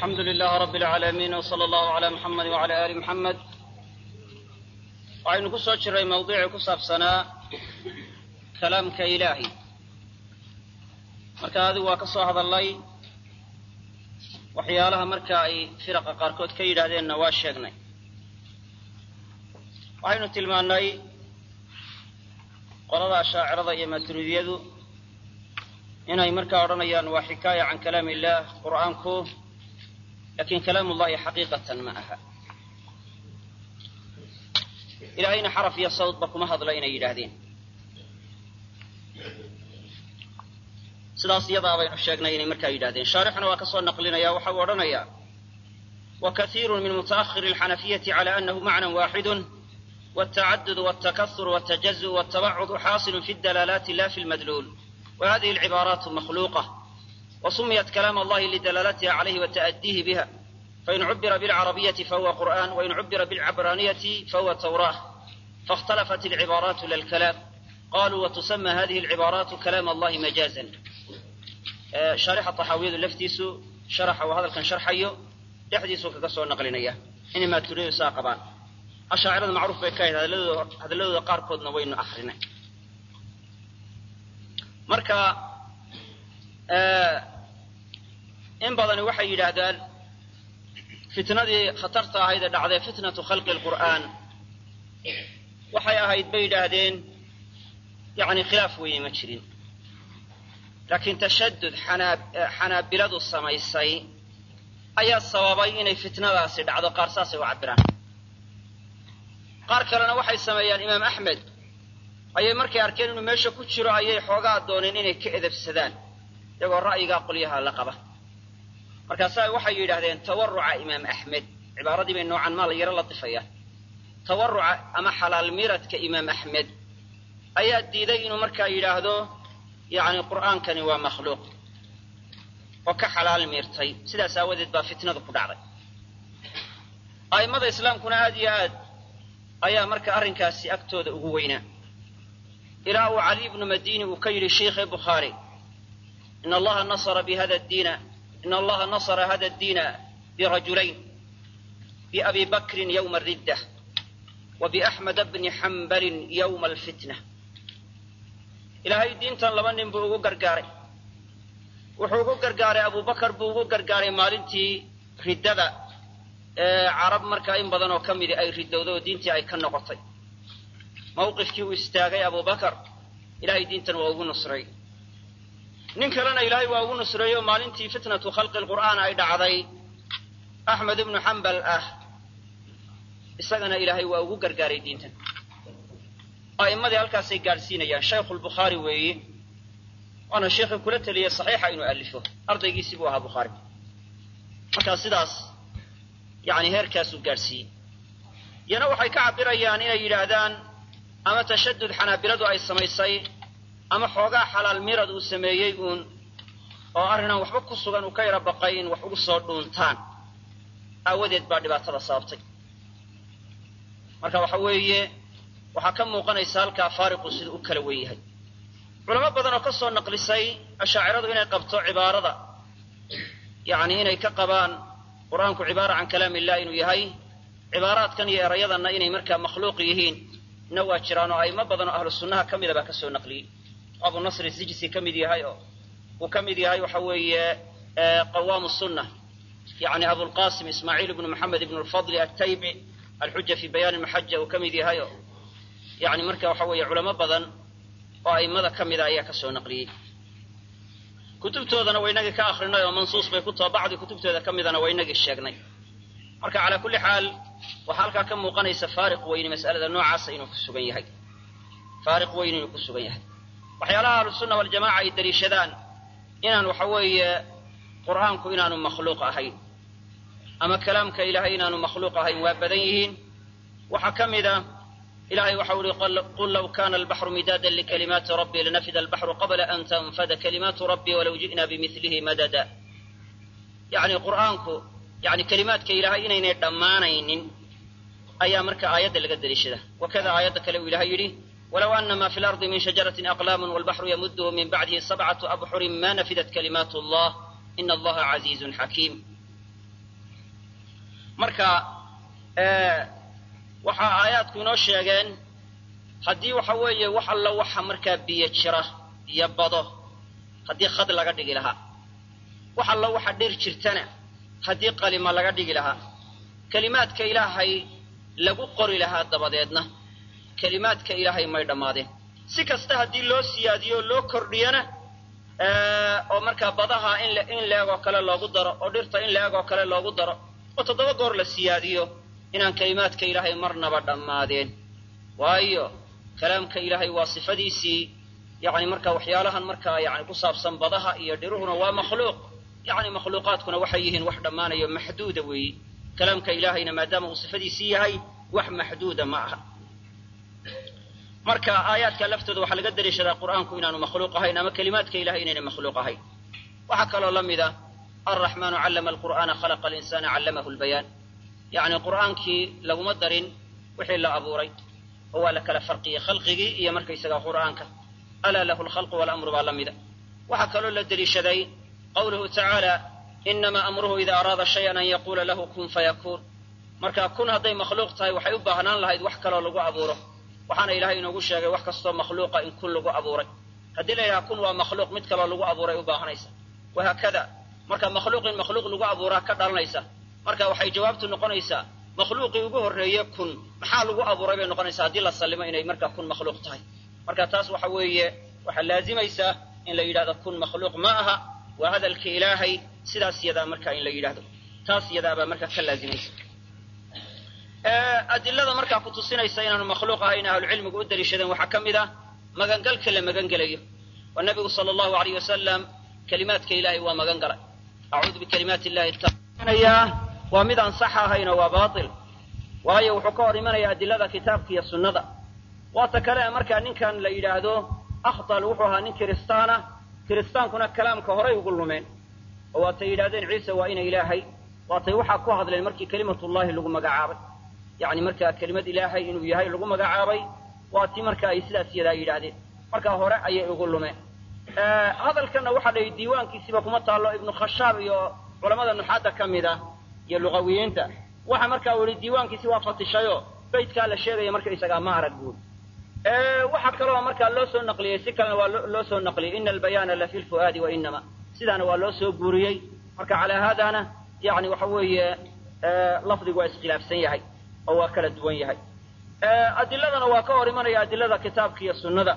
alxamdu lilaah rabi alcaalamiin wsala allahu calaa muxamed wacala aali muxamed waxaynu ku soo jiray mawduucii ku saabsanaa kalaamka ilaahi marka adigu waa ka soo hadallay waxyaalaha marka ay firaqa qaarkood ka yidhaahdeenna waa sheegnay waxaynu tilmaannay qolada ashaacirada iyo maturidiyadu inay markaa odhanayaan waa xikaaya can kalaam illaah qur'aanku lakin kalaam ullahi xaqiiqatan ma aha ilaahayna xaraf iyo sawdba kuma hadla inay yidhaahdeen sidaas iyadaa baynu sheegnay inay markaa yidhahdeen shaarixuna waa ka soo naqlinaya waxa uu odhanayaa wa kaiiru min mutaahiri alxanafiyati cala anahu macnan waaxidun wاtacadud wاtakahur wاtajazuء wاtabacud xaasil fi اdalaalaati la fi lmadluul وhadihi الcibaaraat makhluuqة وsumiyat kalaam allahi lidalaalatiha عalayhi وتأdiihi biha fain cubira bاlcarabiyaةi fahuwa qur'an wain cubira bاlcabraaniyati fahuwa tawrah faاkhtalafat الcibaaraat lalkalaam qaluu watusama hadihi الcibaaraatu kalaam allahi majaazan shaarixa طaxaawiyadu laftiisu sharaxa uu hadalkan sharxayo dhexdiisuu kaga soo naqlinaya inay maaturidu saa qabaan ashaacirada macruuf bay ka ahayd hadalladooda qaarkoodna waynu akrinay marka in badani waxay yidhaahdaan fitnadii khatarta ahayd ee dhacday fitnatu khalqi lqur'aan waxay ahayd bay yidhaahdeen yani khilaaf weeye ma jirin laakiin tashadud xanaabiladu samaysay ayaa sababay inay fitnadaasi dhacdo qaar saasay u cabiraan qaar kalena waxay sameeyaan imaam axmed ayay markay arkeen inuu meesha ku jiro ayay xoogaa dooneen inay ka edabsadaan iyagoo ra'yigaa qolyaha la qaba markaasaa waxay yidhaahdeen tawaruca imaam axmed cibaaradii bay noocan maa la yaro latifayaan tawaruca ama xalaal miradka imaam axmed ayaa diiday inuu markaa yidhaahdo yacni qur'aankani waa makhluuq oo ka xalaal miirtay sidaas aawadeed baa fitnadu ku dhacday a'immada islaamkuna aad iyo aad ayaa marka arrinkaasi agtooda ugu weynaa ilaa uu cali bnu madini uu ka yidhi sheikhe bukhaari in allaha nasara bihada diina in allaha nasara hada diina birajulayn biabi bakrin yowma aridda wa biaxmeda bni xambalin yowma alfitna ilaahay diintan laba nin buu ugu gargaaray wuxuu ugu gargaaray abubakar buu ugu gargaaray maalintii riddada ee carab markaa in badan oo ka midi ay ridowday oo diintii ay ka noqotay mawqifkii uu istaagay abubakar ilahay diintan waa ugu nusray nin kalena ilaahay waa ugu nusreeyo maalintii fitnatu khalqi lqur'aan ay dhacday axmed ibnu xambal ah isagana ilaahay waa ugu gargaaray diintan a'immadii halkaasay gaadhsiinayaan shaykhulbukhaari weeye waana sheikhi kula teliyey saxiixa inuu alifo ardaygiisii buu ahaa bukhaari markaa sidaas yani heerkaasuu gaadhsiiyey iyana waxay ka cabirayaan inay yidhaahdaan ama tashadud xanaabiladu ay samaysay ama xoogaa xalaal mirad uu sameeyey uun oo arrinaan waxba ku sugan uu ka yara baqay in wax ugu soo dhuuntaan aawadeed baa dhibaatada sababtay marka waxa weeye waxaa ka muuqanaysa halkaa faariqu sida u kala wen yahay culamo badan oo ka soo naqlisay ashaaciradu inay qabto cibaarada yacni inay ka qabaan qur'aanku cibaara can kalaam illah inuu yahay cibaaraadkan iyo erayadanna inay markaa makhluuq yihiin na waa jiraan oo a'imo badan oo ahlu sunnaha ka mida baa ka soo naqliyey abu nasr sijsi ka mid yahay oo uu ka mid yahay waxa weeye qawaamu sunna yani abulqasim ismaaciil ibnu maxamed ibnu lfadli altaybi alxuja fi bayaan maxaja uu ka mid yahay oo yani marka waxa weeye culamo badan oo a'immada ka mida ayaa ka soo naqliyey kutubtoodana waynagii ka akrinay oo mansuus bay ku taho bacdi kutubtooda ka midana waynagii sheegnay marka calaa kulli xaal waxaa halkaa ka muuqanaysa faariq weyni mas'alada noocaasa inuu ku sugan yahay faariq weyn inuu ku sugan yahay waxyaalaha ahlusunna waljamaca ay daliishadaan inaan waxa weeye qur'aanku inaanu makhluuq ahayn ama kalaamka ilaahay inaanu makhluuq ahayn waa badan yihiin waxaa ka mida ilahay waxau ihi qul law kana albaxru midaadan likalimaati rabbii lanafida albaxru qabla an tanfada kalimaatu rabbii walow ji'na bimilihi madada yani qur'aanku yani kalimaadka ilaahay inaynay dhammaanaynin ayaa marka aayadda laga daliishada wakada aayadda kale uu ilahay yidhi walow ana ma fi lardi min shajaratin aqlaamun walbaxru yamuduhu min bacdihi sabcatu abxurin ma nafidat kalimaat allah ina allaha casiizun xakiim marka waxaa aayaadku inoo sheegeen haddii waxa weeye wax alla waxa markaa biyo jira iyo bado haddii khad laga dhigi lahaa wax alla waxa dhir jirtana haddii qalima laga dhigi lahaa kelimaadka ilaahay lagu qori lahaa dabadeedna kelimaadka ilaahay may dhammaadeen si kasta haddii loo siyaadiyo oo loo kordhiyana oo markaa badaha in in leegoo kale loogu daro oo dhirta in leegoo kale loogu daro oo toddoba goor la siyaadiyo inaan kelimaadka ilaahay marnaba dhammaadeen waayo kalaamka ilaahay waa sifadiisii yani marka waxyaalahan markaa yani ku saabsan badaha iyo dhiruhuna waa makhluuq yani makhluuqaadkuna waxay yihiin wax dhammaanayo maxduuda weeyi kalaamka ilaahayna maadaama uu sifadiisii yahay wax maxduuda ma aha marka aayaadka laftooda waxaa laga daliishadaa qur'aanku inaanu makhluuq ahayn ama kelimaadka ilahay inayna makhluuq ahayn waxaa kaloo la mida alraxmaanu callama alqur'aana khalaqa alinsana callamahu lbayaan yacni qur'aankii laguma darin wixii la abuuray oo waa la kala farqiyey khalqigii iyo markaysaga qur'aanka alaa lahu lkhalqu walamru baa la mida waxaa kaloo la deliishaday qawluhu tacaala inamaa amruhu ida araada shayan an yaquula lahu kun fayakuun marka kun hadday makhluuq tahay waxay u baahnaan lahayd wax kaloo lagu abuuro waxaana ilahay inoogu sheegay wax kastoo makhluuqa in kun lagu abuuray haddii la yidhaha kun waa makhluuq mid kaloo lagu abuuray u baahanaysa wahaakada marka makhluuq in makhluuq lagu abuuraa ka dhalanaysa marka waxay jawaabtu noqonaysaa makhluuqii ugu horreeye kun maxaa lagu abuuray bay noqonaysaa haddii la sallimo inay markaa kun makhluuq tahay marka taas waxa weeye waxaa laazimaysaa in la yidhahdo kun makhluuq ma aha waa hadalka ilaahay sidaas yadaa markaa in la yidhahdo taas yadaabaa markaa ka laazimaysa adilada markaa ku tusinaysa inaanu makhluuq ahayn ahlucilmigu u daliishadeen waxaa ka mid ah magangalka la magangelayo oo nabigu sala allahu alayh wasalam kelimaadka ilaahay waa magan galay acuudu bikalimaati illahi taanayaa waa mid aan sax ahayn oo waa baatil waayo wuxuu ka hor imanaya adilada kitaabka iyo sunnada waata kale markaa ninkan la yidhaahdo akhdal wuxuu ahaa nin kiristaana kiristaankuna kalaamka horay ugu lumeen oo waatay yidhahdeen ciise waa ina ilaahay waatay waxaa ku hadleen markii kelimatullahi lagu magacaabay yacni markaa kelimad ilaahay inuu yahay lagu magacaabay waa ti marka ay sidaas yadaa yidhaahdeen markaa hore ayay ugu lumeen hadalkanna waxaa la yidhi diiwaankiisiba kuma taallo ibnu khashaab iyo culamada nuxaadda ka mid ah iyo luqawiyiinta waxa markaa uu yihi diiwaankiisi waa fatishayo baydkaa la sheegaya markaysagaa ma arag buuri waxaa kaloo markaa loo soo naqliyey si kalena waa loo soo naqliyey ina albayaana la fi lfu'aadi wa inama sidaana waa loo soo guuriyey marka calaa haadana yani waxa weeye lafdigu waa iskhilaafsan yahay oo waa kala duwan yahay adiladana waa ka hor imanaya adilada kitaabka iyo sunnada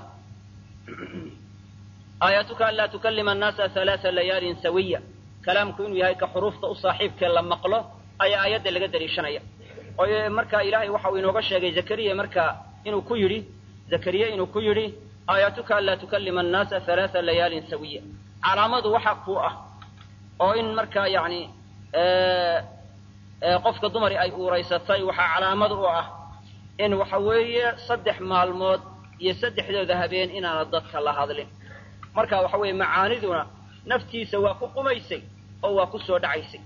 aayatuka an laa tukalima annaasa halaaa layaalin sawiya kalaamku inuu yahay ka xuruufta u saaxiibkee la maqlo ayaa aayadda laga daliishanaya oo marka ilaahay waxa uu inooga sheegay zakariya marka inuu ku yidhi zakariya inuu ku yidhi aayatuka an laa tukalima annaasa halaaa layaalin sawiya calaamadu waxa kuu ah oo in markaa yacni qofka dumari ay uuraysatay waxaa calaamad u ah in waxa weeye saddex maalmood iyo saddexdooda habeen inaana dadka la hadlin marka waxa weeye macaaniduna naftiisa waa ku qumaysay oo waa ku soo dhacaysay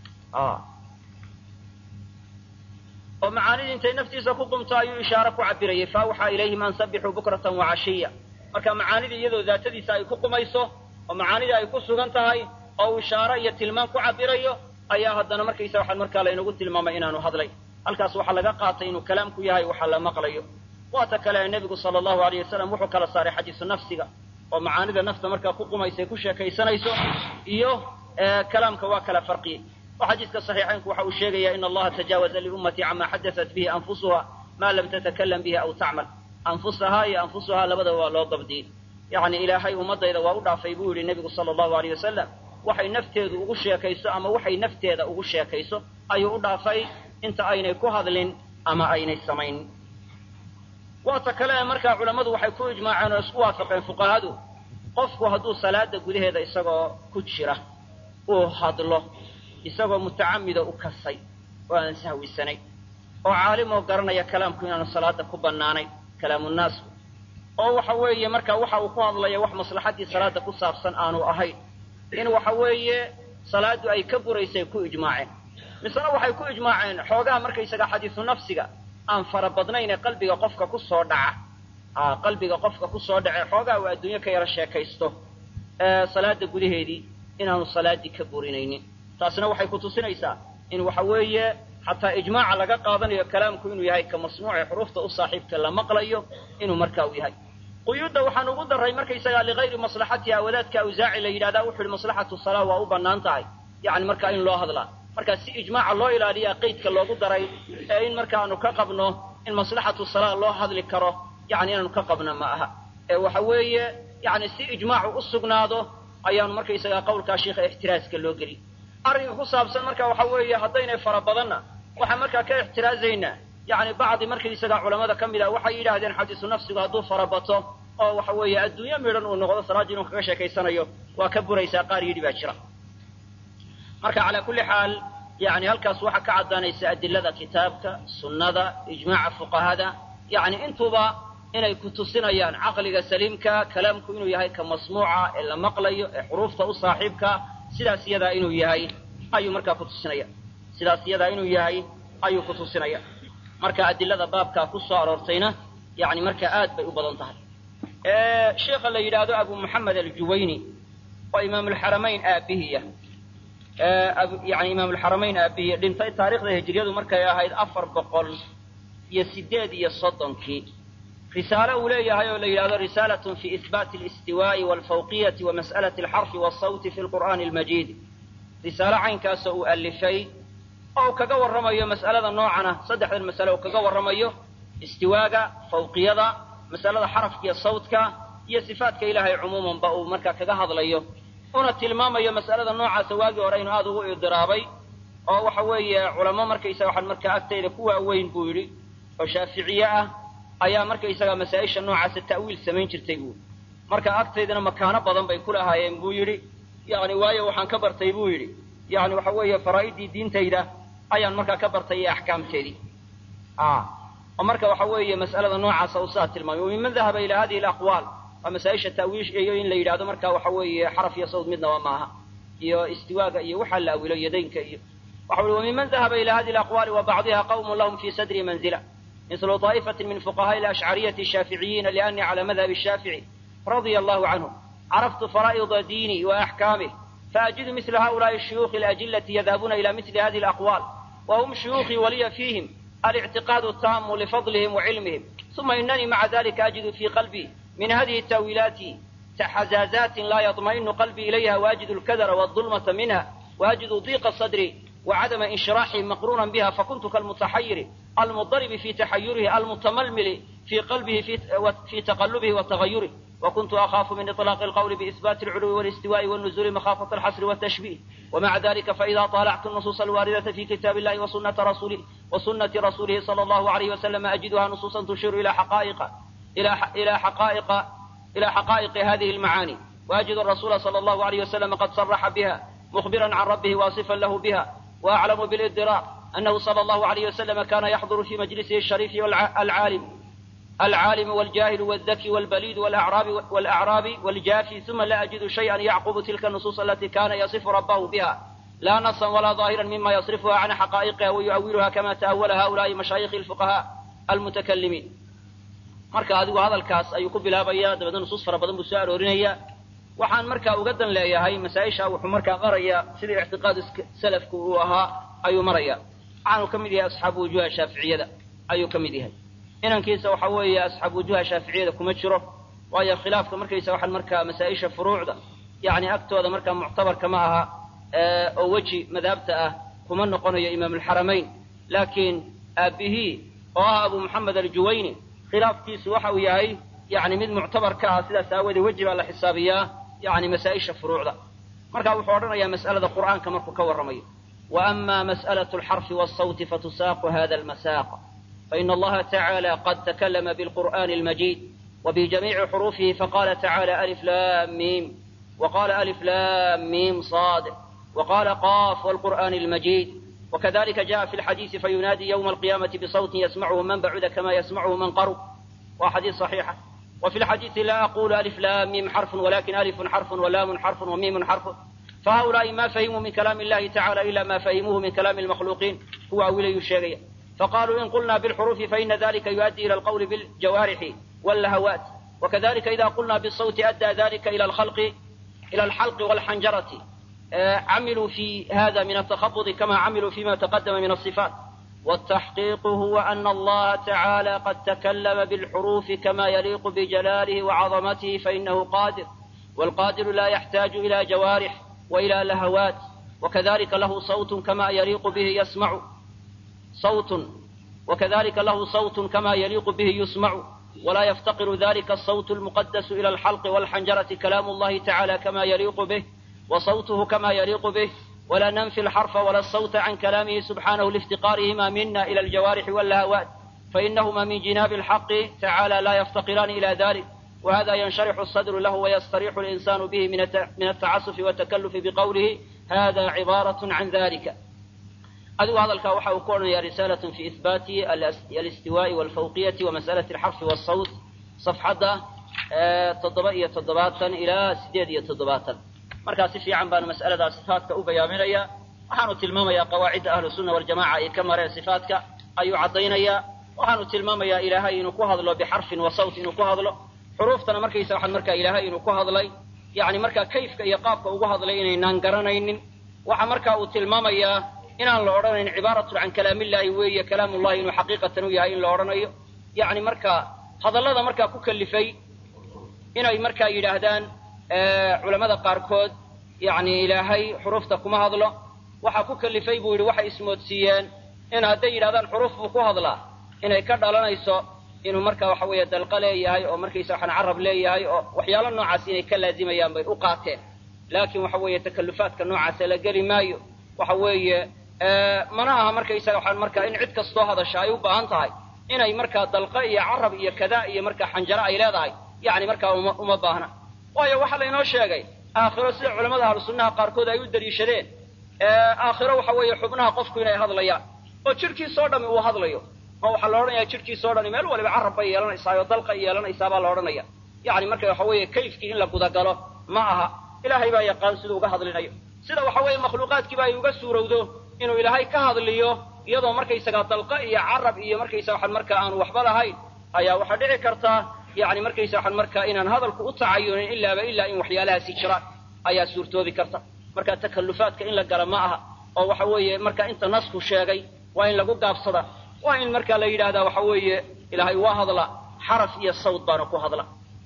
oo macaanidii intay naftiisa ku qumto ayuu ishaare ku cabirayay fa awxaa ilayhim an sabixuu bukratan wacashiya marka macaanidii iyadoo daatadiisa ay ku qumayso oo macaanidii ay ku sugan tahay oo uu ishaare iyo tilmaan ku cabirayo ayaa haddana markaysa waxaa markaa laynagu tilmaamay inaanu hadlay halkaas waxaa laga qaatay inuu kalaamku yahay waxaa la maqlayo waata kale nebigu sala allahu alayh wasalam wuxuu kala saaray xadiisu nafsiga oo macaanida nafta markaa ku qumaysa ku sheekaysanayso iyo kalaamka waa kala farqiyey oo xadiiska saxiixaynku waxa uu sheegaya in allaha tajaawaza liummatii cama xadaat bihi anfusuha maa lam tatakalam bihi aw tacmal anfusahaa iyo anfusuhaa labadaba waa loo dabdiyey yacni ilaahay ummadayda waa u dhaafay buu yidhi nebigu sala allahu alayh wasalam waxay nafteedu ugu sheekayso ama waxay nafteeda ugu sheekayso ayuu u dhaafay inta aynay ku hadlin ama aynay samayn waata kale markaa culammadu waxay ku ijmaaceen oo isku waafaqeen fuqahadu qofku hadduu salaada gudaheeda isagoo ku jira uu hadlo isagoo mutacamida u kasay oo aan sahwisanay oo caalimoo garanaya kalaamku inaanu salaada ku bannaanayn kalaamunnaasku oo waxa weeye marka waxa uu ku hadlaya wax maslaxaddii salaada ku saabsan aanu ahayn in waxa weeye salaadu ay ka buraysay ku ijmaaceen misena waxay ku ijmaaceen xoogaha markaysaga xadiisu nafsiga aan fara badnayn ee qalbiga qofka ku soo dhaca qalbiga qofka ku soo dhace xoogaha uu adduunyo ka yaro sheekaysto salaada gudaheedii inaanu salaaddii ka burinaynin taasina waxay ku tusinaysaa in waxa weeye xataa ijmaaca laga qaadanayo kalaamku inuu yahay ka masmuucee xuruufta u saaxiibka la maqlayo inuu markaa u yahay quyuudda waxaan ugu daray markaysagaa ligayri maslaxatiha wadaadka awsaaci la yidhahdaa wuxu uhi maslaxatu salaa waa u bannaan tahay yani markaa in loo hadlaa marka si ijmaaca loo ilaaliyaa qeydka loogu daray ee in markaanu ka qabno in maslaxatu salaa loo hadli karo yani inaanu ka qabno ma aha ee waxa weeye yani si ijmaacu u sugnaado ayaanu markaysagaa qawlkaa sheikha ixtiraaska loo geliy arrinka ku saabsan marka waxa weeye haddaynay fara badanna waxaan markaa ka ixtiraazaynaa yani bacdi markaysagaa culamada ka mid ah waxay yidhaahdeen xadiisu nafsigu hadduu farabato oo waxa weeye adduunyo midhan uu noqdo salaaddii inuu kaga sheekaysanayo waa ka buraysaa qaar yidhi baa jira marka calaa kulli xaal yani halkaas waxaa ka caddaanaysa adilada kitaabka sunnada ijmaaca fuqahada yani intuba inay ku tusinayaan caqliga saliimka kalaamku inuu yahay ka masmuuca ee la maqlayo ee xuruufta u saaxiibka sidaas iyadaa inuu yahay ayuu markaa ku tusinaya sidaas iyadaa inuu yahay ayuu ku tusinaya marka adilada baabkaa ku soo aroortayna yani markaa aad bay u badan tahay sheikha la yidhaahdo abu moxamed aljuwayni oo imaamulxaramayn aabihiya yani imaamulxaramayn aabihiya dhintay taarikhda hijriyadu markay ahayd afar boqol iyo sideed iyo soddonkii risaale uu leeyahay oo la yidhahdo risaalatun fi ihbaati alistiwaa'i walfawqiyati wa mas'alati alxarfi waasawti fi lqur'aani almajiid risaale caynkaasoo uu alifay oo uu kaga warramayo mas'alada noocana saddexdan masale uu kaga warramayo istiwaaga fawqiyada masalada xarafka iyo sawtka iyo sifaatka ilaahay cumuumanba uu markaa kaga hadlayo una tilmaamayo mas'alada noocaasa waagii hore inuu aada ugu idiraabay oo waxa weeye culamo markaysaga waxaan markaa agtayda ku waaweyn buu yidhi oo shaaficiye ah ayaa markaysaga masaa-isha noocaasa ta'wiil samayn jirtay buu marka agtaydana makaano badan bay ku lahaayeen buu yidhi yani waayo waxaan ka bartay buu yidhi yani waxa weeye faraa'idii diintayda ayaan markaa ka bartay iyo axkaamteedii oo marka waxa weeye mas'alada noocaasa uu saa tilmaamay waminman dahaba ila hadihi alaqwaal waa masaa-isha taawiishayo in la yidhahdo marka waxa weeye xaraf iyo sawd midnaba maaha iyo istiwaaga iyo waxaa la awilo yadaynka iyo waxa ui waminman dahaba ila hadihi alaqwaali wa bacdiha qawmun lahum fi sadri manzila mislu طaa'ifatin min fuqahaai alashcariyati ashaaficiyina lianii cala madhabi الshaafici radia allahu canhum caraftu faraa'ida diini wa axkaamih faajidu misla haؤulaءi الshuyuukhi alajilati yadhabuna ila mili hadihi alaqwaal wahum shuyuukhii waliya fiihim الاعتقاد التام لفضلهم وعلمهم ثم إنني مع ذلك أجد في قلبي من هذه التأويلات حزازات لا يطمئن قلبي إليها وأجد الكدر والظلمة منها وأجد ضيق الصدر وعدم انشراحه مقرونا بها فكنت كالمتحير المضطرب في تحيره المتململ في قلبه في, في تقلبه وتغيره وكنت أخاف من إطلاق القول بإثبات العلو والاستواء والنزول مخافة الحصر والتشبيه ومع ذلك فإذا طالعت النصوص الواردة في كتاب الله وسنة رسوله وسنة رسوله صلى الله عليه وسلم أجدها نصوصا تشير إلى حقائق إلى إلى حقائق إلى حقائق هذه المعاني وأجد الرسول صلى الله عليه وسلم قد صرح بها مخبرا عن ربه واصفا له بها وأعلم بالإدراك أنه صلى الله عليه وسلم كان يحضر في مجلسه الشريف والعالم العالم والجاهل والذكي والبليد والأعراب والأعرابي والجافي ثم لا أجد شيئا يعقب تلك النصوص التي كان يصف ربه بها لا نصا ولا ظاهرا مما يصرفها عن حقائقها ويؤولها كما تأول هؤلاء مشايخ الفقهاء المتكلمين marka adigu hadalkaas ayuu ku bilaabaya dabeedna nusuus fara badan buu soo aroorinaya waxaan markaa uga dan leeyahay masaa-isha wuxuu markaa maraya sidii ictiqaadu salafku uu ahaa ayuu maraya waxaanu ka mid yahay asxaabu wujuha shaaficiyada ayuu ka mid yahay inankiisa waxa weeye asxaabu wujuha shaaficiyada kuma jiro waayo khilaafka markaysa waxaan markaa masaa-isha furuucda yani agtooda markaa muctabarka ma aha oo weji madhabta ah kuma noqonayo imaamulxaramayn laakiin aabihii oo ah abu moxamed aljuwayni khilaafkiisu waxa uu yahay yani mid muctabar ka ah sidaas aawoodee weji baa la xisaabiyaa yani masaa-isha furuucda marka wuxuu odhanayaa mas'alada qur'aanka markuu ka warramayo wa ama mas'alaة alxarfi wالsawti fatusaaqu hada almasaaq faina allaha tacaalى qad takalama bilqur'ani اlmajid وبجميع حروفه فقال تعالى ألف لام ميم وقال ألف لام ميم صاد وقال قاف والقرآن المجيد وكذلك جاء في الحديث فينادي يوم القيامة بصوت يسمعه من بعد كما يسمعه من قرب وحديث صحيحة وفي الحديث لا أقول ألف لام ميم حرف ولكن ألف حرف ولام حرف وميم حرف فهؤلاء ما فهموا من كلام الله تعالى إلا ما فهموه من كلام المخلوقين هو أولي الشيء فقالوا إن قلنا بالحروف فإن ذلك يؤدي إلى القول بالجوارح واللهوات وكذلك إذا قلنا بالصوت أدى ذلك إلى الخلق إلى الحلق والحنجرة عملوا في هذا من التخبط كما عملوا فيما تقدم من الصفات والتحقيق هو أن الله تعالى قد تكلم بالحروف كما يليق بجلاله وعظمته فإنه قادر والقادر لا يحتاج إلى جوارح وإلى لهوات وكذلك له صوت كما يليق به يسمع صوت وكذلك له صوت كما يليق به يسمع ولا يفتقر ذلك الصوت المقدس إلى الحلق والحنجرة كلام الله تعالى كما يليق به وصوته كما يليق به ولا ننفي الحرف ولا الصوت عن كلامه سبحانه لافتقارهما منا إلى الجوارح واللهوات فإنهما من جناب الحق تعالى لا يفتقران إلى ذلك وهذا ينشرح الصدر له ويستريح الإنسان به من التعسف والتكلف بقوله هذا عبارة عن ذلك adigu hadalkaa waxa uu ku odhanayaa risaalatun fi ihbaati alistiwaa'i walfawqiyati wa masalati alxarfi waasawt safxadda toddoba iyo toddobaatan ilaa siddeed iyo toddobaatan markaa si fiican baanu mas'aladaa sifaatka u bayaaminayaa waxaanu tilmaamayaa qawaacidda ahlu sunna waljamaca ay ka mareen sifaatka ayuu caddaynayaa waxaanu tilmaamayaa ilaahay inuu ku hadlo bixarfin wa sawt inuu ku hadlo xuruuftana markaysa waxaan markaa ilaahay inuu ku hadlay yacni markaa kayfka iyo qaabka ugu hadlay inaynaan garanaynin waxa markaa uu tilmaamayaa inaan la odhanayn cibaaratun can kalaamillaahi weeye kalaamullahi inuu xaqiiqatan u yahay in la odhanayo yacni markaa hadallada markaa ku kalifay inay markaa yidhaahdaan culammada qaarkood yacni ilaahay xuruufta kuma hadlo waxaa ku kalifay buu yidhi waxay ismoodsiiyeen in hadday yidhahdaan xuruuf buu ku hadlaa inay ka dhalanayso inuu markaa waxa weeye dalqa leeyahay oo markaysa waxaan carab leeyahay oo waxyaalo noocaas inay ka laazimayaan bay u qaateen laakiin waxa weeye takallufaadka noocaasa la geli maayo waxa weeye mana aha markaysaga waxaan markaa in cid kastoo hadasha ay u baahan tahay inay markaa dalqa iyo carab iyo kada iyo markaa xanjaro ay leedahay yacni markaa uma uma baahna waayo waxaa laynoo sheegay aakhiro sida culamada ahlu sunnaha qaarkood ay u daliishadeen aakhiro waxa weeye xubnaha qofku inay hadlayaan oo jidhkiisoo dhami uu hadlayo ma waxaa la odhanaya jidhkiisoo dhami meel waliba carab bay yeelanaysaa oo dalqa yeelanaysaa baa la odhanaya yacni marka waxa weeye kayfkii in la gudagalo ma aha ilaahay baa yaqaan siduu uga hadlinayo sida waxa weeye makhluuqaadkiiba ay uga suurowdo inuu ilaahay ka hadliyo iyadoo markaysagaa dalqa iyo carab iyo markaysa waxaan markaa aanu waxba lahayn ayaa waxaa dhici kartaa yacni markaysa waxaan markaa inaan hadalku u tacayunin ilaaba ilaa in waxyaalahaasi jiraan ayaa suurtoobi karta marka takallufaadka in la gala ma aha oo waxa weeye marka inta nasku sheegay waa in lagu gaabsada waa in markaa la yidhahdaa waxa weeye ilaahay waa hadla xaraf iyo sawd baana ku hadla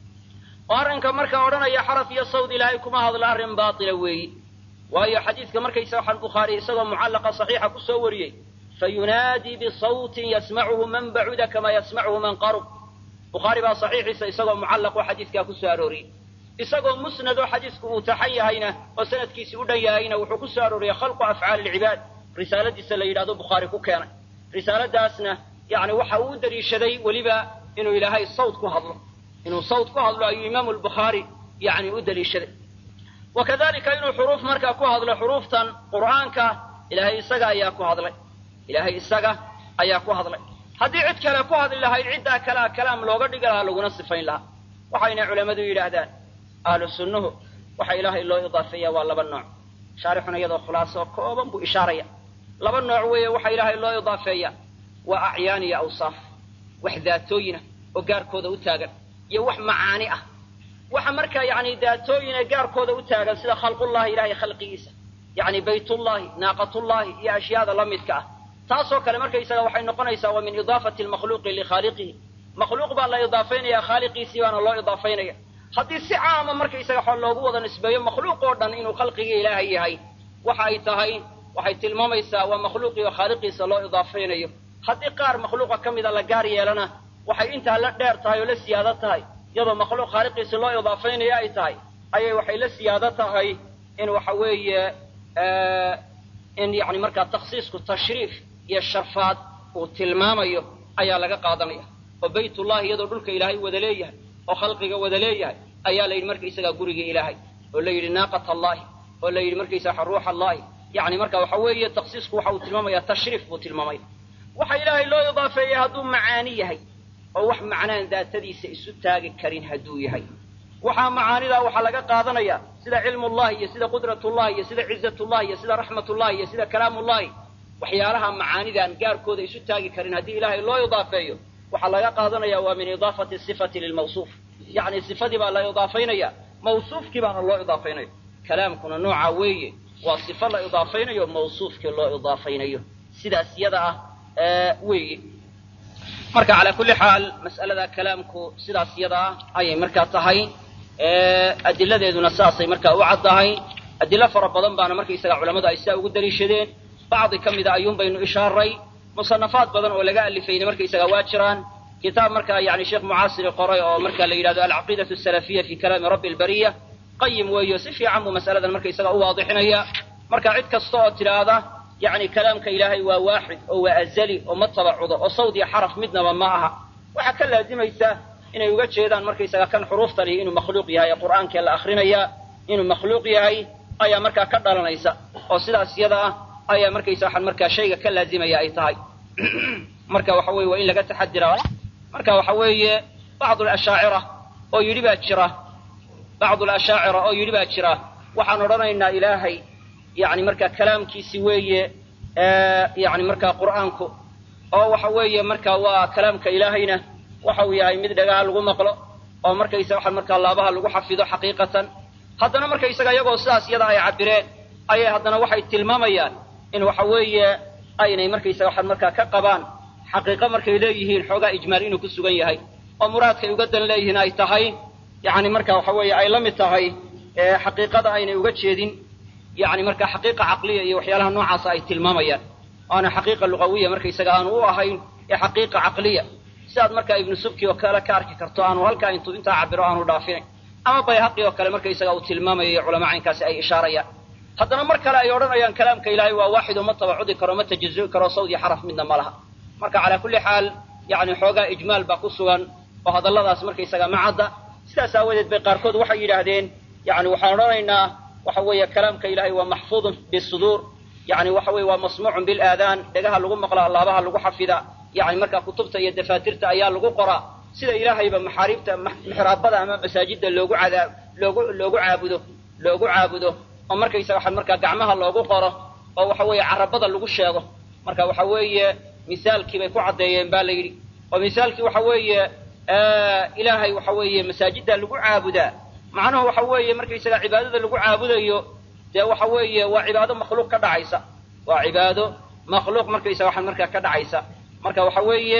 oo arrinka markaa odhanaya xaraf iyo sawd ilaahay kuma hadla arrin baatila weeyi waayo xadiidka markaysa waxaan bukhaari isagoo mucallaqa saxiixa ku soo wariyey fayunaadii bisawtin yasmacuhu man bacuda kama yasmacuhu man qarub bukhaari baa saxiixiisa isagoo mucallaq oo xadiidkaa ku soo arooriyey isagoo musnad oo xadiisku uu taxan yahayna oo sanadkiisi u dhan yahayna wuxuu ku soo arooriyey khalqu afcaali ilcibaad risaaladiisa la yidhahdo bukhaari ku keenay risaaladaasna yani waxa uu u daliishaday weliba inuu ilaahay sawt ku hadlo inuu sawt ku hadlo ayuu imaamu lbukhaari yani u daliishaday wakadalika inuu xuruuf markaa ku hadlo xuruuftan qur'aanka ilaahay isaga ayaa ku hadlay ilaahay isaga ayaa ku hadlay haddii cid kale ku hadli lahayd ciddaa kalea kalaam looga dhigi lahaa laguna sifayn lahaa waxayna culammadu yidhaahdaan ahlu sunnuhu waxa ilaahay loo idaafeeya waa laba nooc shaarixuna iyadoo khulaasoo kooban buu ishaaraya laba nooc weeye waxa ilaahay loo idaafeeya waa acyaan iyo awsaaf wax daatooyinah oo gaarkooda u taagan iyo wax macaani ah waxa markaa yani daatooyine gaarkooda u taagan sida khalqullahi ilahay khalqigiisa yani baytullahi naaqatullahi iyo ashyaada la midka ah taasoo kale markaysaga waxay noqonaysaa waa min idaafati lmakhluuqi likhaaliqihi makhluuq baa la idaafaynaya khaaliqiisii baana loo idaafaynaya haddii si caama markaysaga xo loogu wada nisbeeyo makhluuq oo dhan inuu khalqigii ilaahay yahay waxa ay tahay waxay tilmaamaysaa waa makhluuqii oo khaaliqiisa loo idaafaynayo haddii qaar makhluuqa ka mida la gaar yeelana waxay intaa la dheer tahay oo la siyaado tahay iyadoo makhluuq khaaliqiisa loo idaafaynayo ay tahay ayay waxay la siyaado tahay in waxa weeye in yani markaa takhsiisku tashriif iyo sharfaad uu tilmaamayo ayaa laga qaadanaya oo baytullahi iyadoo dhulka ilaahay wada leeyahay oo khalqiga wada leeyahay ayaa la yidhi markaysagaa gurigii ilaahay oo la yidhi naaqat allahi oo la yidhi markaysaga ruux allahi yani marka waxa weeye takhsiisku waxa uu tilmaamaya tashriif buu tilmaamaya waxa ilaahay loo idaafeeyey hadduu macaani yahay oo wax macnaan daatadiisa isu taagi karin hadduu yahay waxaa macaanidaa waxaa laga qaadanaya sida cilmullahi iyo sida qudratullahi iyo sida cizatullahi iyo sida raxmatullahi iyo sida kalaamullahi waxyaalaha macaanidaan gaarkooda isu taagi karin haddii ilaahay loo idaafeeyo waxaa laga qaadanaya waa min idaafati sifati lilmawsuuf yacni sifadii baa la idaafaynaya mawsuufkii baana loo idaafaynaya kalaamkuna noocaa weeye waa sifo la idaafaynayo mawsuufkii loo idaafaynayo sidaas yada ah weeye marka calaa kulli xaal mas'alada kalaamku sidaas iyada ah ayay markaa tahay adiladeeduna saasay markaa u caddahay adilo fara badan baana markaysaga culammadu ay sidaa ugu daliishadeen bacdi ka mida ayuun baynu ishaaray musanafaad badan oo laga alifayna markaysaga waa jiraan kitaab markaa yani sheekh mucaasiri qoray oo marka la yidhahdo alcaqiidatu asalafiya fi kalaami rabbi albariya qayim weeyo si fiican buu mas'aladan markaysaga u waadixinaya marka cid kasta oo tidhaahda yani kalaamka ilaahay waa waaxid oo waa azali oo ma tabacudo oo sawd iyo xaraf midnaba ma aha waxaa ka laazimaysa inay uga jeedaan markaysaga kan xuruuftani inuu makhluuq yahay ee qur'aankee la akrinaya inuu makhluuq yahay ayaa markaa ka dhalanaysa oo sidaas iyada ah ayaa markaysa waxaan markaa shayga ka laazimaya ay tahay marka waxa weye waa in laga taxadira marka waxa weeye bacdu lashaacira oo yidhi baa jira bacdu lashaacira oo yidhi baa jira waxaan odhanaynaa ilaahay yani marka kalaamkiisi weeye yani markaa qur'aanku oo waxa weeye marka waa kalaamka ilaahayna waxa uu yahay mid dhagaha lagu maqlo oo markaysa waxaan markaa laabaha lagu xafido xaqiiqatan haddana markaysaga iyagoo sidaas iyada ay cabireen ayay haddana waxay tilmaamayaan in waxa weeye aynay markaysaga waxaan markaa ka qabaan xaqiiqo markay leeyihiin xoogaa ijmaal inuu ku sugan yahay oo muraadkay uga dan leeyihiin ay tahay yani marka waxa weeye ay la mid tahay xaqiiqada aynay uga jeedin yani marka xaqiiqa caqliya iyo waxyaalaha noocaasa ay tilmaamayaan aana xaqiiqa lugawiya markaysaga aanu u ahayn ee xaqiiqa caqliya sidaad markaa ibnu subki oo kale ka arki karto aanu halkaa intuu intaa cabiro aanu dhaafinayn ama bayhaqi oo kale markaysaga uu tilmaamayo iyo culama caynkaasi ay ishaarayaan haddana mar kale ay odhanayaan kalaamka ilaahay waa waaxid oo ma tabacudi karo ma tajazui karo sawd iyo xaraf midna ma laha marka calaa kulli xaal yani xoogaa ijmaal baa ku sugan oo hadalladaas markaysaga ma cadda sidaas aawadeed bay qaarkood waxay yidhaahdeen yani waxaan odhanaynaa waxa weeye kalaamka ilahay waa maxfuudun bisuduur yani waxa weye waa masmuucun bilaadaan dhegaha lagu maqla laabaha lagu xafida yani markaa kutubta iyo dafaatirta ayaa lagu qoraa sida ilaahayba maxaariibta mixraabada ama masaajidda loogu cadaab loogu loogu caabudo loogu caabudo oo markaysa waxa markaa gacmaha loogu qoro oo waxa weeye carabada lagu sheego marka waxa weeye misaalkii bay ku caddeeyeen ba la yidhi oo misaalkii waxa weeye ilaahay waxa weeye masaajidda lagu caabudaa macnuhu waxa weeye markaysaga cibaadada lagu caabudayo dee waxa weeye waa cibaado makhluuq ka dhacaysa waa cibaado makhluuq markaysa waxaan markaa ka dhacaysa marka waxa weeye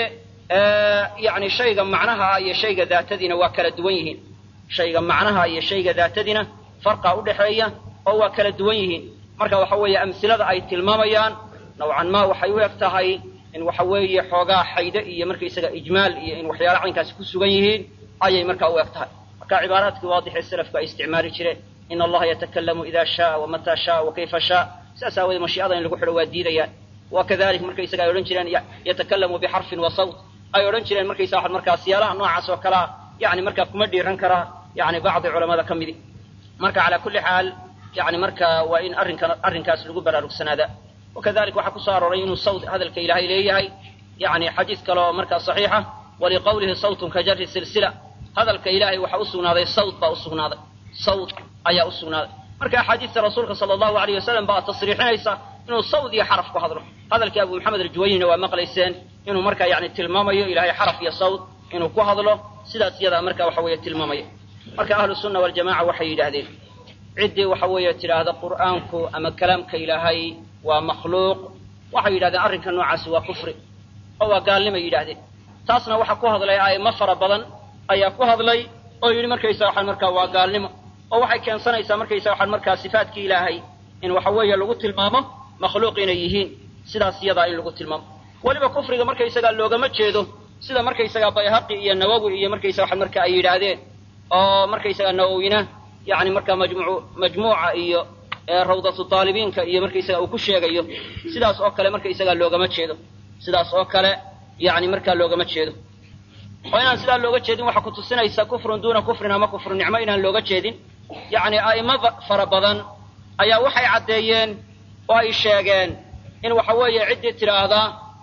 yani shayga macnaha iyo shayga daatadiina waa kala duwan yihiin shayga macnaha iyo shayga daatadiina farqa udhaxeeya oo waa kala duwan yihiin marka waxa weeye amsilada ay tilmaamayaan nawcan ma waxay u eg tahay in waxa weeye xoogaa xayde iyo markaysaga ijmaal iyo in waxyaala caynkaasi ku sugan yihiin ayay markaa u eg tahay marka cibaaraadkii waadixee selafku ay isticmaali jireen in allaha yatakalamu ida shaa wamata shaa wakayfa shaa sidaas aawoodee mashiicada in lagu xidho waa diidayaan wakadalik markaysaga ay odhan jireen yatakalamu bixarfin wa sawt ay odhan jireen markaysa waxad markaa siyaalaha noocaas oo kalea yani markaa kuma dhiiran karaa yani bacdi culamada ka midi marka calaa kulli xaal yani marka waa in arrinkan arrinkaas lagu baraarugsanaada wakadalik waxaa kusoo arooray inuu sawt hadalka ilaahay leeyahay yani xadiis kale oo markaa saxiixa waliqawlihi sawtun ka jari silsila hadalka ilaahay waxaa usugnaaday sawt baa usugnaaday sawt ayaa usugnaaday marka axaadiista rasuulka sala allahu alayh wasalam baa tasriixinaysa inuu sawd iyo xaraf ku hadlo hadalkii abu maxamed aljuwaynina waa maqlayseen inuu markaa yani tilmaamayo ilaahay xaraf iyo sawd inuu ku hadlo sidaas iyadaa marka waxa weeye tilmaamaya marka ahlu sunna waljamaca waxay yidhaahdeen ciddii waxa weeye tidhaahda qur'aanku ama kalaamka ilaahay waa makhluuq waxay yidhahdeen arrinka noocaasi waa kufri oo waa gaalnimay yidhahdeen taasna waxaa ku hadlay a'imo fara badan ayaa ku hadlay oo yidhi markaysa waxaan markaa waa gaalnimo oo waxay keensanaysaa markaysa waxaan markaa sifaatkii ilaahay in waxa weeye lagu tilmaamo makhluuq inay yihiin sidaas iyadaa in lagu tilmaamo weliba kufriga markaysagaa loogama jeedo sida markaysagaa bayhaqi iyo nawowi iyo markaysa waxaan marka ay yidhaahdeen oo markaysagaa nawowina yani markaa majmuu majmuuca iyo rawdatu taalibiinka iyo markaysaga uu ku sheegayo sidaas oo kale markaysagaa loogama jeedo sidaas oo kale yani markaa loogama jeedo oo inaan sidaa looga jeedin waxaa kutusinaysa kufrun duuna kufrin ama kufru nicmo inaan looga jeedin yani a'imo fara badan ayaa waxay caddeeyeen oo ay sheegeen in waxa weeye ciddii tidhaahda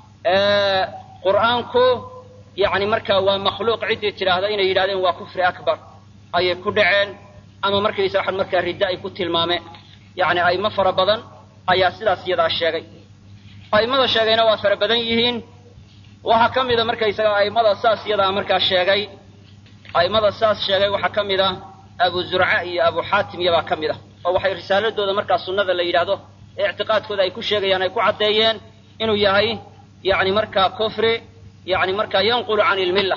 qur'aanku yani markaa waa makhluuq ciddii tidhaahda inay yidhahdeen waa kufri akbar ayay ku dhaceen ama markaysa waxaan markaa riddo ay ku tilmaameen yani a'imo fara badan ayaa sidaas iyadaa sheegay a'immada sheegayna waa fara badan yihiin waxaa ka mida markaysaga a'immada saas iyadaa markaa sheegay a'immada saas sheegay waxaa ka mid a abu zurca iyo abu xaatim iyabaa ka mid ah oo waxay risaaladooda markaa sunnada la yidhaahdo ee ictiqaadkooda ay ku sheegayaan ay ku caddeeyeen inuu yahay yani markaa kufri yani markaa yanqulu can ilmilla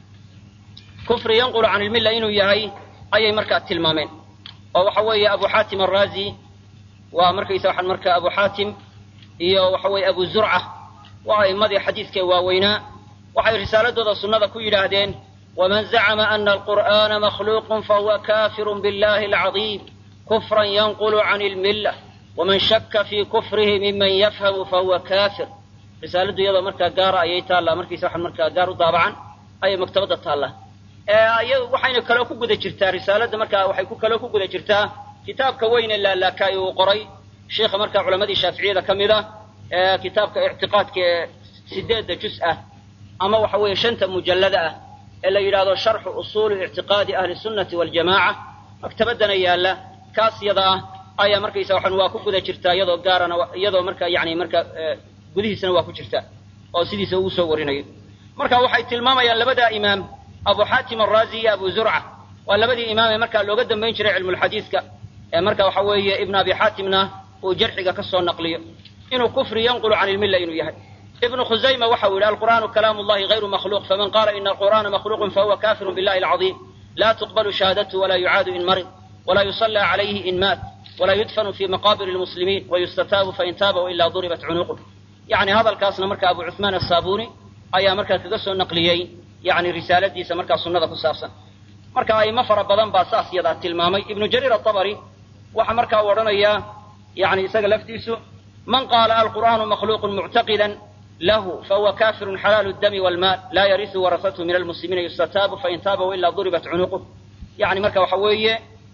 kufri yanqulu can ilmilla inuu yahay ayay markaa tilmaameen oo waxa weeye abu xaatim araazi waa markaysa waxaan markaa abu xaatim iyo waxa weeye abu zurca waa a'immadii xadiidkee waaweynaa waxay risaaladooda sunnada ku yidhaahdeen waman zacama ana alqur'aana makhluuqun fahuwa kafirun billahi alcadiim kufran yanqulu can ilmilla waman shaka fii kufrihi miman yafhamu fahuwa kafir risaaladdu iyadoo markaa gaara ayay taallaa markiisa waxaan markaa gaar u daabacan ayay maktabadda taallaa iyadu waxayna kaloo ku guda jirtaa risaaladda markaa waxay ku kaloo ku guda jirtaa kitaabka weyne laalaakaay uu qoray sheikha markaa culamadii shaaficiyada ka mid a ee kitaabka ictiqaadka ee sideedda jus ah ama waxa weeye shanta mujallada ah ee la yidhaahdo sharxu usuuli ictiqaadi ahli sunnati waljamaaca maktabaddana yaalla kaas yada ah ayaa markaysa waxaan waa ku guda jirtaa iyadoo gaarana iyadoo marka yani marka gudihiisana waa ku jirta oo sidiisa ugu soo warinayo marka waxay tilmaamayaan labadaa imaam abu xaatim araazi iyo abu zurca waa labadii imaam ee markaa looga dambayn jiray cilmulxadiidka ee marka waxa weeye ibn abi xaatimna uu jarxiga ka soo naqliyo inuu kufri yanqulu can ilmilla inuu yahay ibnu khusayma waxa uu yihi alqur'aanu kalaamu llahi hayru makhluuq faman qaala ina alqur'aana makhluuqun fahuwa kafirun billahi alcadiim la tuqbalu shahaadatu walaa yucaadu in marid walaa yusallى calayhi in maat walaa yudfanu fi maqaabir lmuslimiin wayustataabu fain taaba wailaa duribat cunuuquh yani hadalkaasna marka abu cuثmaan asaabuni ayaa markaa kaga soo naqliyey yani risaaladiisa markaa sunnada ku saabsan marka aimo fara badan baa saas yadaa tilmaamay ibnu jariir aabari waxa markaa u odhanayaa yani isaga laftiisu man qaala alqur'aanu makhluuqun muctaqidan lahu fahuwa kafirun xalaalu dami walmaal laa yarisu warasathu min almuslimiina yustataabu fain taaba wailaa duribat cunuuquh yani marka waxa weeye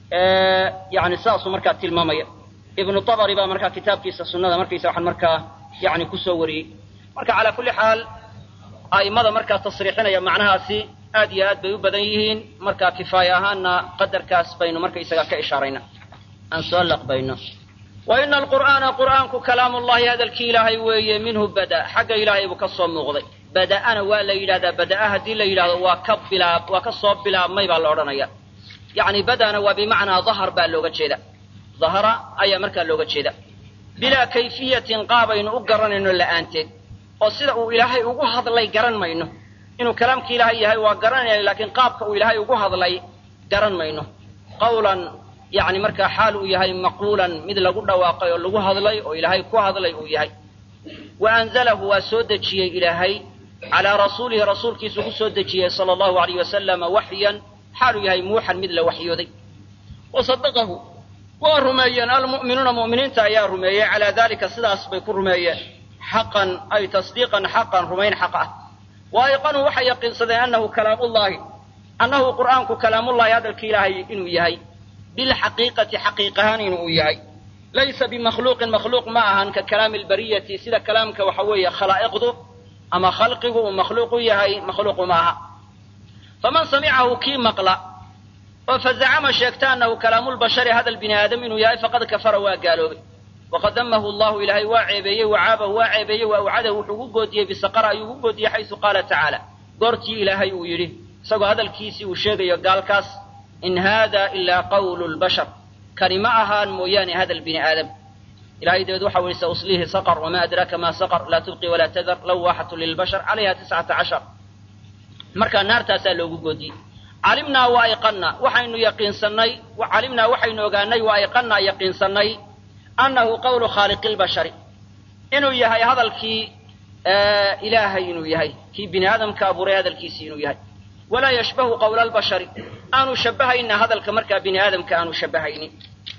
yani saasuu markaa tilmaamaya ibnu abari baa markaa kitaabkiisa sunnada markaysa waxaan markaa yani kusoo wariyey marka calaa kulli xaal a'immada markaa tasriixinaya macnahaasi aad iyo aad bay u badan yihiin markaa kifaaya ahaanna qadarkaas baynu markaysaga ka ishaarayna aan soo laqbayno wa ina alqur'aana qur'aanku kalaamu llahi hadalkii ilaahay weeye minhu bada xagga ilaahay buu ka soo muuqday bada'ana waa la yidhahdaa bada'a haddii la yidhahdo waa ka bilaab waa ka soo bilaabmay baa la odhanaya yani badana waa bimacnaa dahar baa looga jeeda dahara ayaa markaa looga jeeda bilaa kayfiyatin qaabaynu u garanayno la'aanteed oo sida uu ilaahay ugu hadlay garan mayno inuu kalaamka ilaahay yahay waa garanayna laakiin qaabka uu ilaahay ugu hadlay garan mayno qawlan yani markaa xaal uu yahay maquulan mid lagu dhawaaqay oo lagu hadlay oo ilaahay ku hadlay uu yahay wa anzalahu waa soo dejiyey ilaahay calaa rasuulihi rasuulkiisu ku soo dejiyey sala allahu alayh wasalama waxyan xaaluu yahay muuxan mid la waxyooday wa sadaqahu waa rumeeyeen almu'minuuna mu'miniinta ayaa rumeeyey calaa dalika sidaas bay ku rumeeyeen xaqan ay tasdiiqan xaqan rumayn xaq ah wa ayqanuu waxay yaqiinsadeen annahu kalaamullahi annahu qur'aanku kalaamullahi hadalka ilaahay inuu yahay bilxaqiiqati xaqiiq ahaan inuu yahay laysa bimakhluuqin makhluuq ma ahan ka kalaami albariyati sida kalaamka waxa weeye khalaa'iqdu ama khalqigu uu makhluuq u yahay makhluuqu ma aha faman samicahu kii maqla oo fazacama sheegta annahu kalaamulbashari hadal bini aadam inuu yahay faqad kafara waa gaaloobay waqad damahu llahu ilaahay waa ceebeeyey wacaabahu waa ceebeeyey wa awcadahu wuxuu ugu goodiyey bisaqara ayuu ugu goodiyey xaysu qaala tacaala goortii ilaahay uu yidhi isagoo hadalkiisii uu sheegayo gaalkaas in haada ilaa qawlu lbashar kani ma ahaan mooyaane hadal bini aadam ilahay dabeed waxa ui sauslihi saqr wama adraaka ma saqr laa tubqi walaa tadar lawaxatu lilbashar calayha tiscata cashar markaa naartaasaa loogu goodiyey calimnaa wa ayqanna waxaynu yaqiinsanay calimnaa waxaynu ogaanay wa ayqannaa yaqiinsanay annahu qawlu khaaliqi lbashari inuu yahay hadalkii ilaahay inuu yahay kii bini aadamka abuuray hadalkiisii inuu yahay walaa yashbahu qawla albashari aanu shabahayna hadalka markaa bini aadamka aanu shabahaynin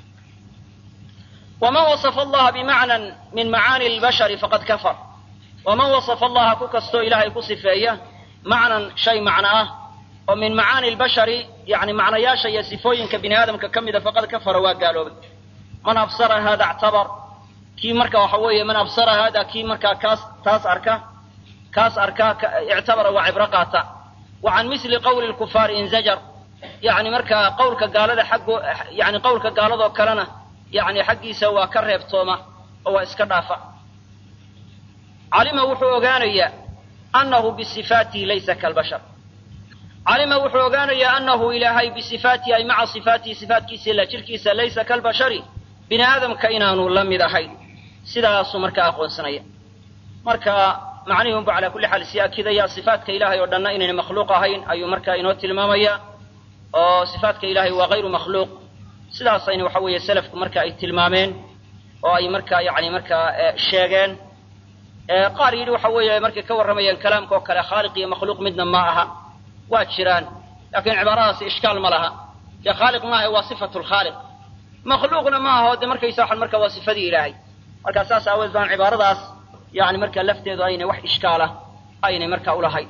waman wasafa allaha bimacnan min macaani lbashari faqad kafar waman wasafa allaha ku kastoo ilaahay ku sifeeya macnan shay macno ah oo min macaani lbashari yani macnayaasha iyo sifooyinka bini aadamka ka mida faqad kafara waa gaaloobay man absara hada ictabar kii marka waxa weeye man absara hada kii markaa kaas taas arka kaas arka ictabara waa cibro qaata wa can misli qawli lkufaari inzajar yani markaa qawlka gaalada xaggo yani qawlka gaaladoo kalena yani xaggiisa waa ka reebtooma oo waa iska dhaafa calima wuxuu ogaanayaa annahu bisifaatihi laysa kalbashar calima wuxuu ogaanayaa annahu ilaahay bisifaatihi ay maca sifaatihi sifaatkiisa ila jirkiisa laysa kalbashari bini aadamka inaanu la mid ahayn sidaasuu markaa aqoonsanaya marka macnihii unba calaa kulli xaal sii akidaya sifaatka ilahay oo dhanna inayna makhluuq ahayn ayuu markaa inoo tilmaamaya oo sifaatka ilahay waa hayru makhluuq sidaasayna waxa weeye selafku marka ay tilmaameen oo ay markaa yani markaa sheegeen qaar yidhi waxa weeye markay ka warramayeen kalaamka oo kale khaaliq iyo makhluuq midna ma aha waa jiraan laakiin cibaaradaasi ishkaal ma laha dee khaaliq maaha waa sifatu lkhaaliq makhluuqna ma aha oo de markaysa waxan marka waa sifadii ilaahay marka saas aaweed baan cibaaradaas yani marka lafteedu aynay wax ishkaala aynay marka ulahayn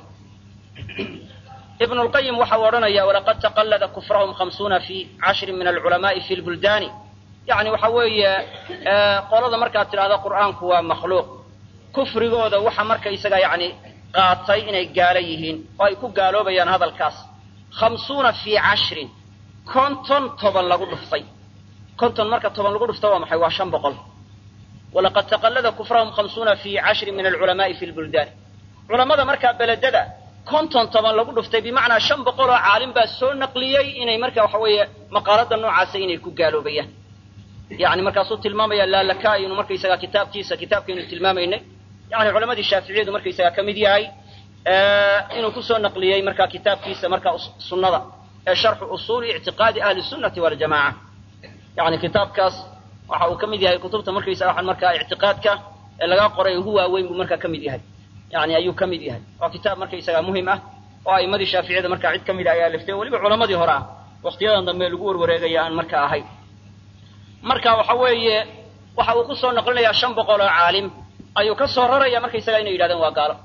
ibn lqayim waxa uu odhanaya walaqad taqallada kufrahum khamsuuna fi cashrin min alculamaai fi lbuldaani yani waxa weeye qolada markaad tidhahdo qur'aanku waa makhluuq kufrigooda waxa markaysaga yani qaatay inay gaalo yihiin oo ay ku gaaloobayaan hadalkaas khamsuuna fii cashrin konton toban lagu dhuftay konton marka toban lagu dhufto waa maxay waa shan boqol walaqad taqallada kufrahum khamsuuna fii cashrin min alculamaai fi lbuldaani culamada markaa beledada konton toban lagu dhuftay bimacnaa shan boqol oo caalim baa soo naqliyey inay marka waxa weeye maqaalada noocaasa inay ku gaaloobayaan yani markaasuu tilmaamaya laalaka inuu markaysaga kitaabkiisa kitaabkaynu tilmaamaynay yani culamadii shaaficiyadu markaysaga ka mid yahay inuu kusoo naqliyey marka kitaabkiisa marka sunnada ee sharxu usuuli ictiqaadi ahli sunnati waljamaca yani kitaabkaas waxa uu ka mid yahay kutubta markaysaga waxaan markaa ictiqaadka ee laga qoray ugu waaweyn buu markaa ka mid yahay yani ayuu ka mid yahay waa kitaab markaysaga muhim ah oo a'imadii shaaficiyada markaa cid ka mid a ayaa liftay weliba culamadii hore ah waqtiyadan dambe lagu warwareegaya aan marka ahayn marka waxa weeye waxa uu ku soo noqlinayaa shan boqol oo caalim ayuu ka soo raraya markaysaga inay yidhahdeen waa gaalo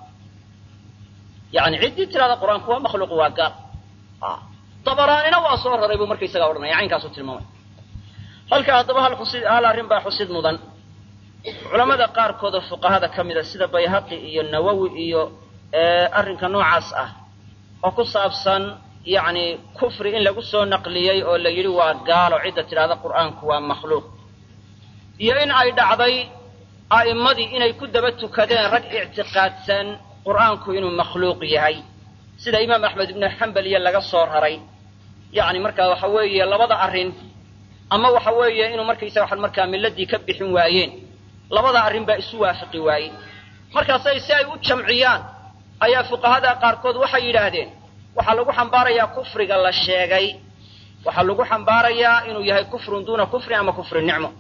yani ciddii tirahda qur-aanku waa makhluuq waa gaal dabaraanina waa soo raray buu markaysaga odhanaya caynkaasu tilmaamay halka haddaba hal xusid hal arrin baa xusid mudan culamada qaarkooda fuqahada ka mida sida bayhaqi iyo nawowi iyo arrinka noocaas ah oo ku saabsan yacni kufri in lagu soo naqliyey oo la yidhi waa gaalo cidda tidhahda qur'aanku waa makhluuq iyo in ay dhacday a'immadii inay ku daba tukadeen rag ictiqaadsan qur'aanku inuu makhluuq yahay sida imaam axmed ibnu xambal iyo laga soo raray yacni markaa waxa weeye labada arrin ama waxa weeye inuu markaysaga waxan markaa milladii ka bixin waayeen labada arrin baa isu waafiqi waayey markaasay si ay u jamciyaan ayaa fuqahada qaarkood waxay yidhaahdeen waxaa lagu xambaarayaa kufriga la sheegay waxaa lagu xambaarayaa inuu yahay kufrun duuna kufrin ama kufri nicmo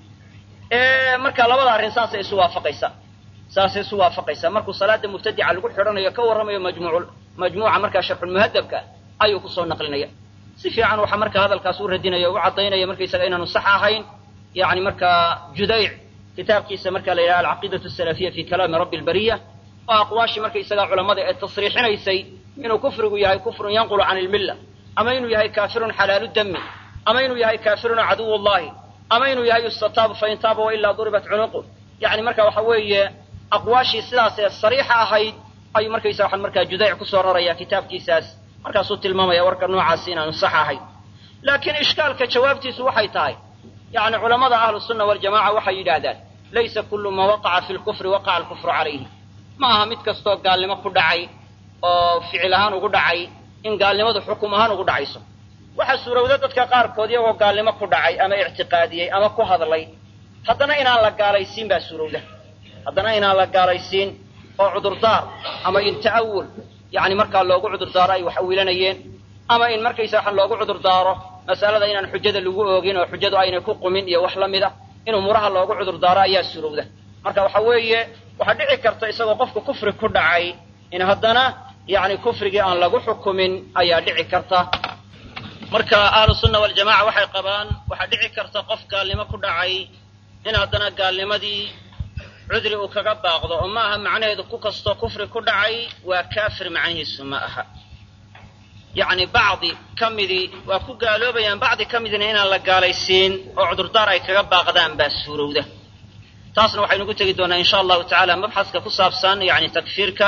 marka labada arrin saasay isu waafaqaysaa saasay isu waafaqaysaa markuu salaada mubtadica lagu xidhanayo ka warramayo majmuuc majmuuca markaa sharxulmuhadabka ayuu kusoo naqlinaya si fiican waxaa marka hadalkaas u radinaya o u caddaynaya markaysaga inaanu sax ahayn yani markaa judayc kitaabkiisa marka la yidhaha alcaqiidatu asalafiya fi kalaami rabbi albariya oo aqwaashii markaysaga culamada ee tasriixinaysay inuu kufrigu yahay kufrun yanqulu can ilmilla ama inuu yahay kaafirun xalaalu dami ama inuu yahay kaafirun caduw llahi ama inuu yahay yustataabu fain taaba wailaa duribat cunuqu yani marka waxa weeye aqwaashii sidaas ee sariixa ahayd ayuu markaysa waxaan markaa judayc kusoo raraya kitaabkiisaas markaasuu tilmaamaya warka noocaasi inaanu sax ahayn laakiin ishkaalka jawaabtiisu waxay tahay yani culamada ahlu sunna waljamaca waxay yidhaahdaan laysa kullu ma waqaca fi lkufri waqaca alkufru calayhi ma aha mid kastoo gaalnimo ku dhacay oo ficil ahaan ugu dhacay in gaalnimadu xukum ahaan ugu dhacayso waxaa suurowda dadka qaarkood iyagoo gaalnimo ku dhacay ama ictiqaadiyey ama ku hadlay haddana inaan la gaalaysiin baa suurowda haddana inaan la gaalaysiin oo cudurdaar ama in ta'awul yani markaa loogu cudurdaaro ay wax awilanayeen ama in markaysa waxaan loogu cudurdaaro masalada inaan xujada lagu oogin oo xujadu aynay ku qumin iyo wax la mida in umuuraha loogu cudurdaaro ayaa surowda marka waxa weeye waxaa dhici karta isagoo qofku kufri ku dhacay in haddana yani kufrigii aan lagu xukumin ayaa dhici karta marka ahlu sunna waljamaca waxay qabaan waxaa dhici karta qof gaalnimo ku dhacay in haddana gaalnimadii cudri uu kaga baaqdo oo ma aha macnaheedu ku kastoo kufri ku dhacay waa kaafir macnihiisu ma aha yacni bacdi ka midii waa ku gaaloobayaan bacdi ka midina inaan la gaalaysiin oo cudurdaar ay kaga baaqdaan baa suurowda taasna waxaynu ku tegi doonaa insha allahu tacaala mabxaska ku saabsan yani takfiirka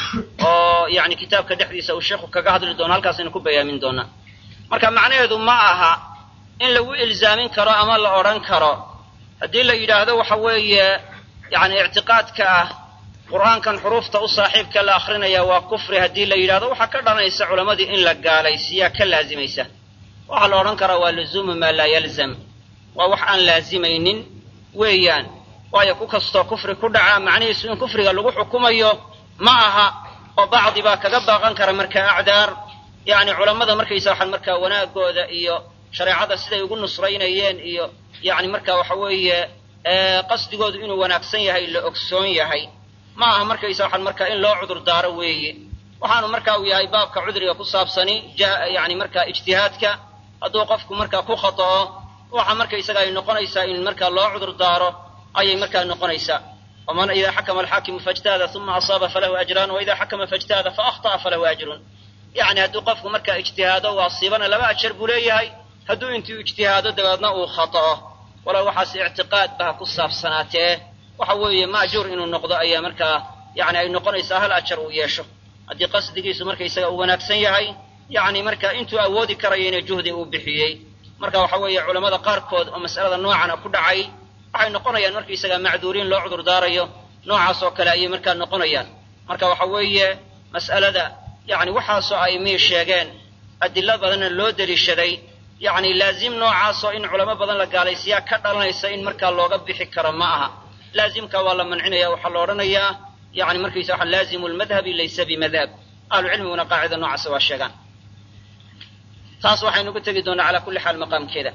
oo yani kitaabka dhexdiisa uu sheikhu kaga hadli doono halkaasaynu ku bayaamin doonaa marka macnaheedu ma aha in lagu ilzaamin karo ama la odhan karo haddii la yidhaahdo waxa weeye yani ictiqaadka ah qur'aankan xuruufta u saaxiibka la akrinaya waa kufri haddii la yidhahdo waxaa ka dhalanaysa culammadii in la gaalaysiiyaa ka laazimaysa waxaa la odhan karaa waa luzuumu maa laa yalzam waa wax aan laazimaynin weeyaan waayo ku kastoo kufri ku dhaca macnihiisu in kufriga lagu xukumayo ma aha oo bacdi baa kaga baaqan kara markaa acdaar yani culammada markaysa waxaan markaa wanaagooda iyo shareecada siday ugu nusraynayeen iyo yani marka waxa weeye qasdigoodu inuu wanaagsan yahay la ogsoon yahay ma aha markaysa waxaan markaa in loo cudur daaro weeye waxaanu marka uu yahay baabka cudriga ku saabsani yani markaa ijtihaadka hadduu qofku markaa ku khata'o waxa markaysaga ay noqonaysaa in markaa loo cudur daaro ayay markaa noqonaysaa waman ida xakama alxaakimu faijtahada uma asaaba falahu ajraan waida xakama faijtahada faahطa'a falahu ajrun yani hadduu qofku markaa ijtihaado u asiibana laba ajar buu leeyahay hadduu intuu ijtihaado dabeedna uu khata'o walow waxaas ictiqaad ba ha ku saabsanaatee waxa weeye maajuur inuu noqdo ayaa markaa yani ay noqonaysaa hal ajar uu yeesho haddii qasdigiisu markaysaga uu wanaagsan yahay yani marka intuu awoodi karayana juhdi uu bixiyey marka waxa weeye culammada qaarkood oo mas'alada noocana ku dhacay waxay noqonayaan markaysaga macduuriin loo cudur daarayo noocaas oo kale ayay markaa noqonayaan marka waxa weeye mas'alada yani waxaasoo ay mii sheegeen adilo badanna loo deliishaday yani laazim noocaasoo in culamo badan la gaalaysiyaa ka dhalanaysa in markaa looga bixi karo ma aha laazimka waa la mancinaya waxaa la odhanayaa yani markaysa waxa laazimu lmadhabi laysa bimadhab ahlucilmiguna qaacida noocaasa waa sheegaan taas waxaynu uga tegi doonaa calaa kulli xaal maqaamkeeda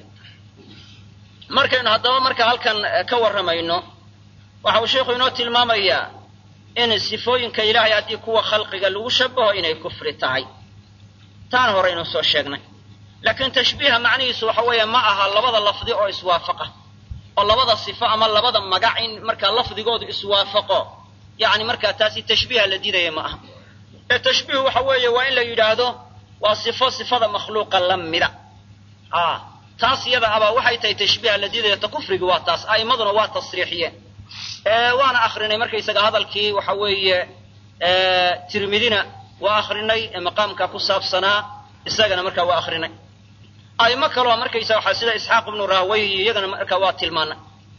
markaynu haddaba marka halkan ka warramayno waxa uu sheikhu inoo tilmaamayaa in sifooyinka ilaahay haddii kuwa khalqiga lagu shabaho inay kufri tahay taan hore inuu soo sheegnay laakiin tashbiiha macnihiisu waxa weeye ma aha labada lafdi oo iswaafaqa oo labada sifo ama labada magac in markaa lafdigoodu iswaafaqo yani markaa taasi tashbiiha la diidaya ma aha ee tashbiihu waxa weeye waa in la yidhaahdo waa sifo sifada makhluuqa la mida a taas iyada abaa waxay tahay tashbiiha la diidaya ta kufrigi waa taas a'immaduna waa tasriixiyeen waana akrinay markaysaga hadalkii waxa weeye tirmidina waa akrinay ee maqaamka ku saabsanaa isagana markaa waa akrinay a'imo kaloo markaysa waxaa sida isxaaq ibnu rahwey iyagana markaa waa tilmaanay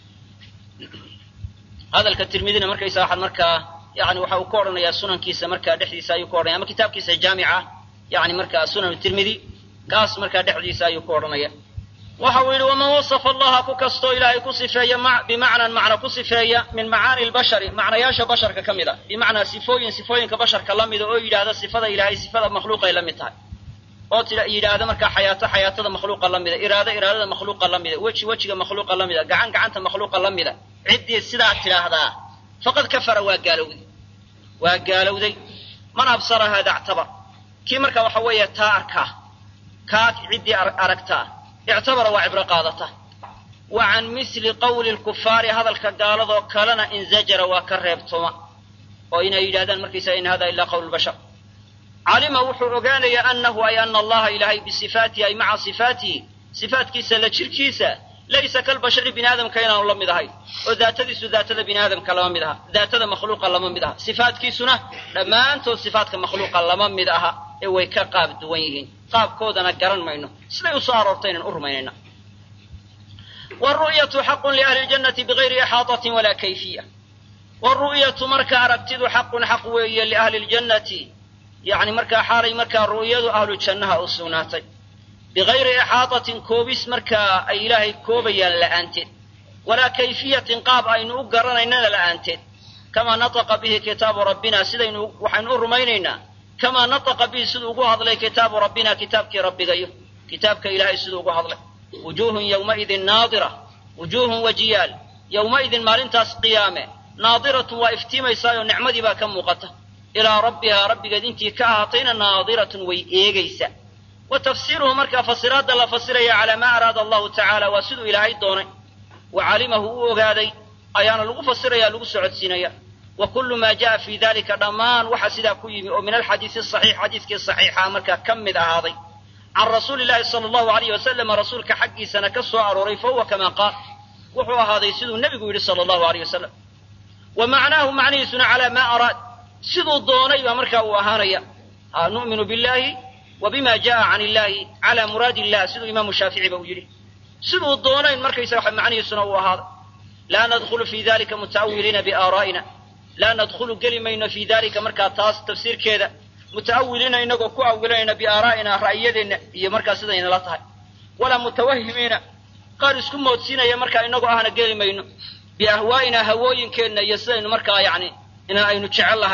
hadalka tirmidina markaysa waxaad markaa yani waxa uu ka odhanayaa sunankiisa markaa dhexdiisa ayuu ka odhanaya ama kitaabkiisa jaamica yani markaa sunan tirmidi kaas markaa dhexdiisa ayuu ka odhanaya waxa uu yidhi waman wasafa allaha ku kastoo ilaahay ku sifeeya bimacnan macna ku sifeeya min macaani lbashari macnayaasha basharka ka mid a bimacnaa sifooyin sifooyinka basharka la mida oo yidhaahda sifada ilaahay sifada makhluuqay la mid tahay oo yidhaahda markaa xayaato xayaatada makhluuqa la mida iraado iraadada makhluuqa la mida weji wejiga makhluuqa la mida gacan gacanta makhluuqa la mida ciddii sidaa tidhaahdaa faqad kafara waa gaalowday waa gaalowday man absaraha dactabar kii marka waxa weeye taa arkaa kaa ciddii aragtaa ictabara waa cibro qaadata wa can misli qawli lkufaari hadalka gaaladoo kalena inzajara waa ka reebtoma oo inay yidhahdaan markaysaga in hada ilaa qawl bashar calima wuxuu ogaanayaa anahu ay ana allaha ilaahay bisifaatihi ay maca sifaatihi sifaatkiisa la jirkiisa laysa kalbashari bini aadamka inaanu la mid ahayn oo daatadiisu daatada bini aadamka lama mid aha daatada makhluuqa lama mid aha sifaatkiisuna dhammaantood sifaatka makhluuqa lama mid aha ee way ka qaab duwan yihiin qaabkoodana garan mayno siday usoo aroortay inaan u rumaynayna wru'yatu xaqun liahli ljannati bigayri ixaatatin walaa kayfiya wru'yatu marka aragtidu xaqun xaq weeye liahli ljannati yani markaa xaalay markaa ru'yadu ahlu jannaha u sugnaatay bigayri ixaatatin koobis markaa ay ilaahay koobayaan la'aanteed walaa kayfiyatin qaab aynu u garanaynana la'aanteed kamaa nataqa bihi kitaabu rabbina sidaynu waxaynu u rumaynaynaa kamaa nataqa bihi siduu ugu hadlay kitaabu rabbina kitaabkii rabbigayo kitaabka ilaahay siduu ugu hadlay wujuuhun yowmaidin naadira wujuuhun wajiyaal yowmaidin maalintaas qiyaame naadiratun waa iftiimaysaayoo nicmadii baa ka muuqata ilaa rabbihaa rabbigeed intii ka ahaatayna naadiratun way eegaysa wa tafsiiruhu markaa fasiraadda la fasiraya calaa maa araada allahu tacaala waa siduu ilaahay doonay wa calimahu u ogaaday ayaana lagu fasiraya lagu socodsiinaya wa kullu maa ja'a fii dalika dhammaan waxa sidaa ku yimi oo min alxadiisi saxiix xadiiskii saxiixa markaa ka mid ahaaday can rasuuli llahi sala allahu alayh wasalama rasuulka xaggiisana ka soo arooray fa huwa kamaa qaal wuxuu ahaaday siduu nebigu yidhi sala allahu alayh wasalam wa macnaahu macnihiisuna calaa maa araad siduu doonay baa markaa uu ahaanaya ha nu'minu billahi wa bima ja'a can illahi cala muraadi illah siduu imaamu shaafici ba uu yidhi siduu doonayn markaysa waxa macnihiisuna uu ahaaday laa nadkhulu fi dalika muta'awiliina biaaraa'ina laa nadkhulu geli mayno fii dalika markaa taas tafsiirkeeda muta'awiliina inagoo ku awilanayna biaaraa'ina ra'yadeenna iyo markaa sidaynala tahay walaa mutawahimiina qaar isku moodsiinaya markaa inagoo ahna geli mayno biahwaa'ina hawooyinkeenna iyo sidaynu markaa yacni ina aynu jecel lahay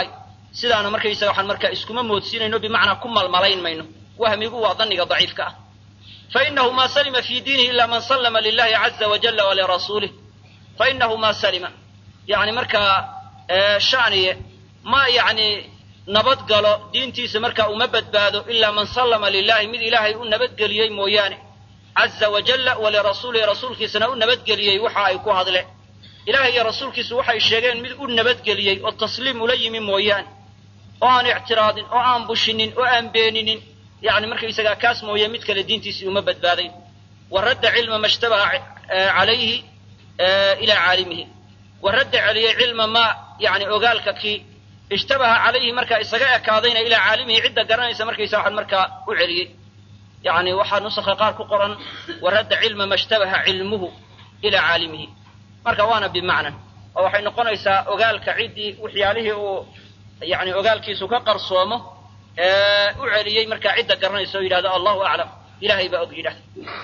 sidaana markaysaga waxaan markaa iskuma moodsiinayno bimacnaa ku malmalayn mayno wahmigu waa dhanniga daciifka ah fainahu ma salima fi diinihi ila man sallama lilahi caza wajalla walirasuulih fainahu ma salima yani markaa shaniye ma yani nabadgalo diintiisa markaa uma badbaado ilaa man sallama lilahi mid ilaahay u nabadgeliyey mooyaane caza wajalla walirasuulihi rasuulkiisana u nabadgeliyey waxa ay ku hadleen ilahay iyo rasuulkiisu waxay sheegeen mid u nabadgeliyey oo tasliim ula yimi mooyaane oo aan ictiraadin oo aan bushinin oo aan beeninin yani markaysagaa kaas mooye mid kale diintiisii uma badbaadayn wa radda cilma ma shtabaha calayhi ilaa caalimihi wa radda celiyey cilma ma yani ogaalka kii ishtabaha calayhi markaa isaga ekaadayna ilaa caalimihi cidda garanaysa markaysa waxaan markaa u celiyey yani waxaa nusakha qaar ku qoran wa radda cilma ma shtabaha cilmuhu ilaa caalimihi marka waana bimacna oo waxay noqonaysaa ogaalka ciddii waxyaalihii uu yani ogaalkiisu ka qarsoomo u celiyey markaa cidda garanaysa oo yidhahdo allahu aclam ilahay baa og yidhahda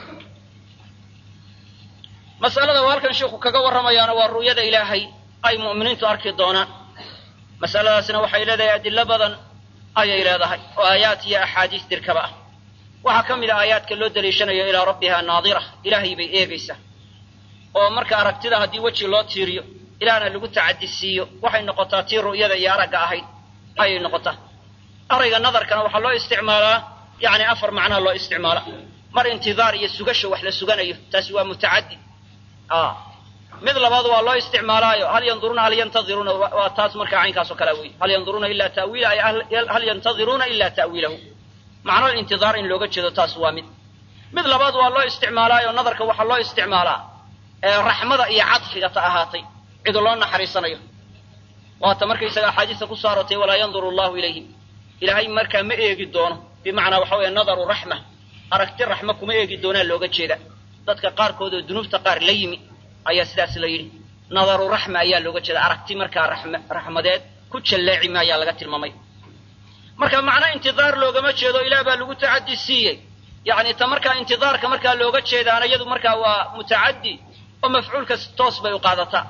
masalada uu halkan sheikhu kaga warramayaana waa ru'yada ilaahay ay mu'miniintu arki doonaan masaladaasina waxay leedahay adilo badan ayay leedahay oo aayaat iyo axaadiis dirkaba ah waxaa ka mid a aayaadka loo daliishanayo ilaa rabbiha naadira ilaahay bay eegaysaa oo marka aragtida haddii weji loo tiiriyo ilaahna lagu tacadisiiyo waxay noqotaa tii ru'yada iyo aragga ahayd ayay noqotaa arayga nadarkana waxaa loo isticmaalaa yani afar macnaa loo isticmaala mar intidaar iyo sugasho wax la suganayo taasi waa mutacaddi mid labaad waa loo isticmaalaayo hal yanduruuna hal yantadiruuna waa taas markaa caynkaasoo kalea wey hal yanduruuna ila tawiila ay hal yantadiruuna ila ta'wiilahu macno intidaar in looga jeedo taas waa mid mid labaad waa loo isticmaalaayo nadarka waxaa loo isticmaalaa raxmada iyo cadfiga ta ahaatay cid loo naxariisanayo waata markaysaga axaadiista ku soo aroortay walaa yanduru allahu ilayhim ilaahay markaa ma eegi doono bimacnaa waxa weeye nadaru raxma aragti raxma kuma eegi doonaa looga jeeda dadka qaarkood oo dunuubta qaar la yimi ayaa sidaas la yidhi nadaru raxma ayaa looga jeeda aragti markaa raxmadeed ku jalleeci maayaa laga tilmaamay marka macno intidaar loogama jeedo ilaah baa lagu tacaddi siiyey yani ta markaa intidaarka markaa looga jeedaana iyadu markaa waa mutacaddi oo mafcuulka toos bay u qaadataa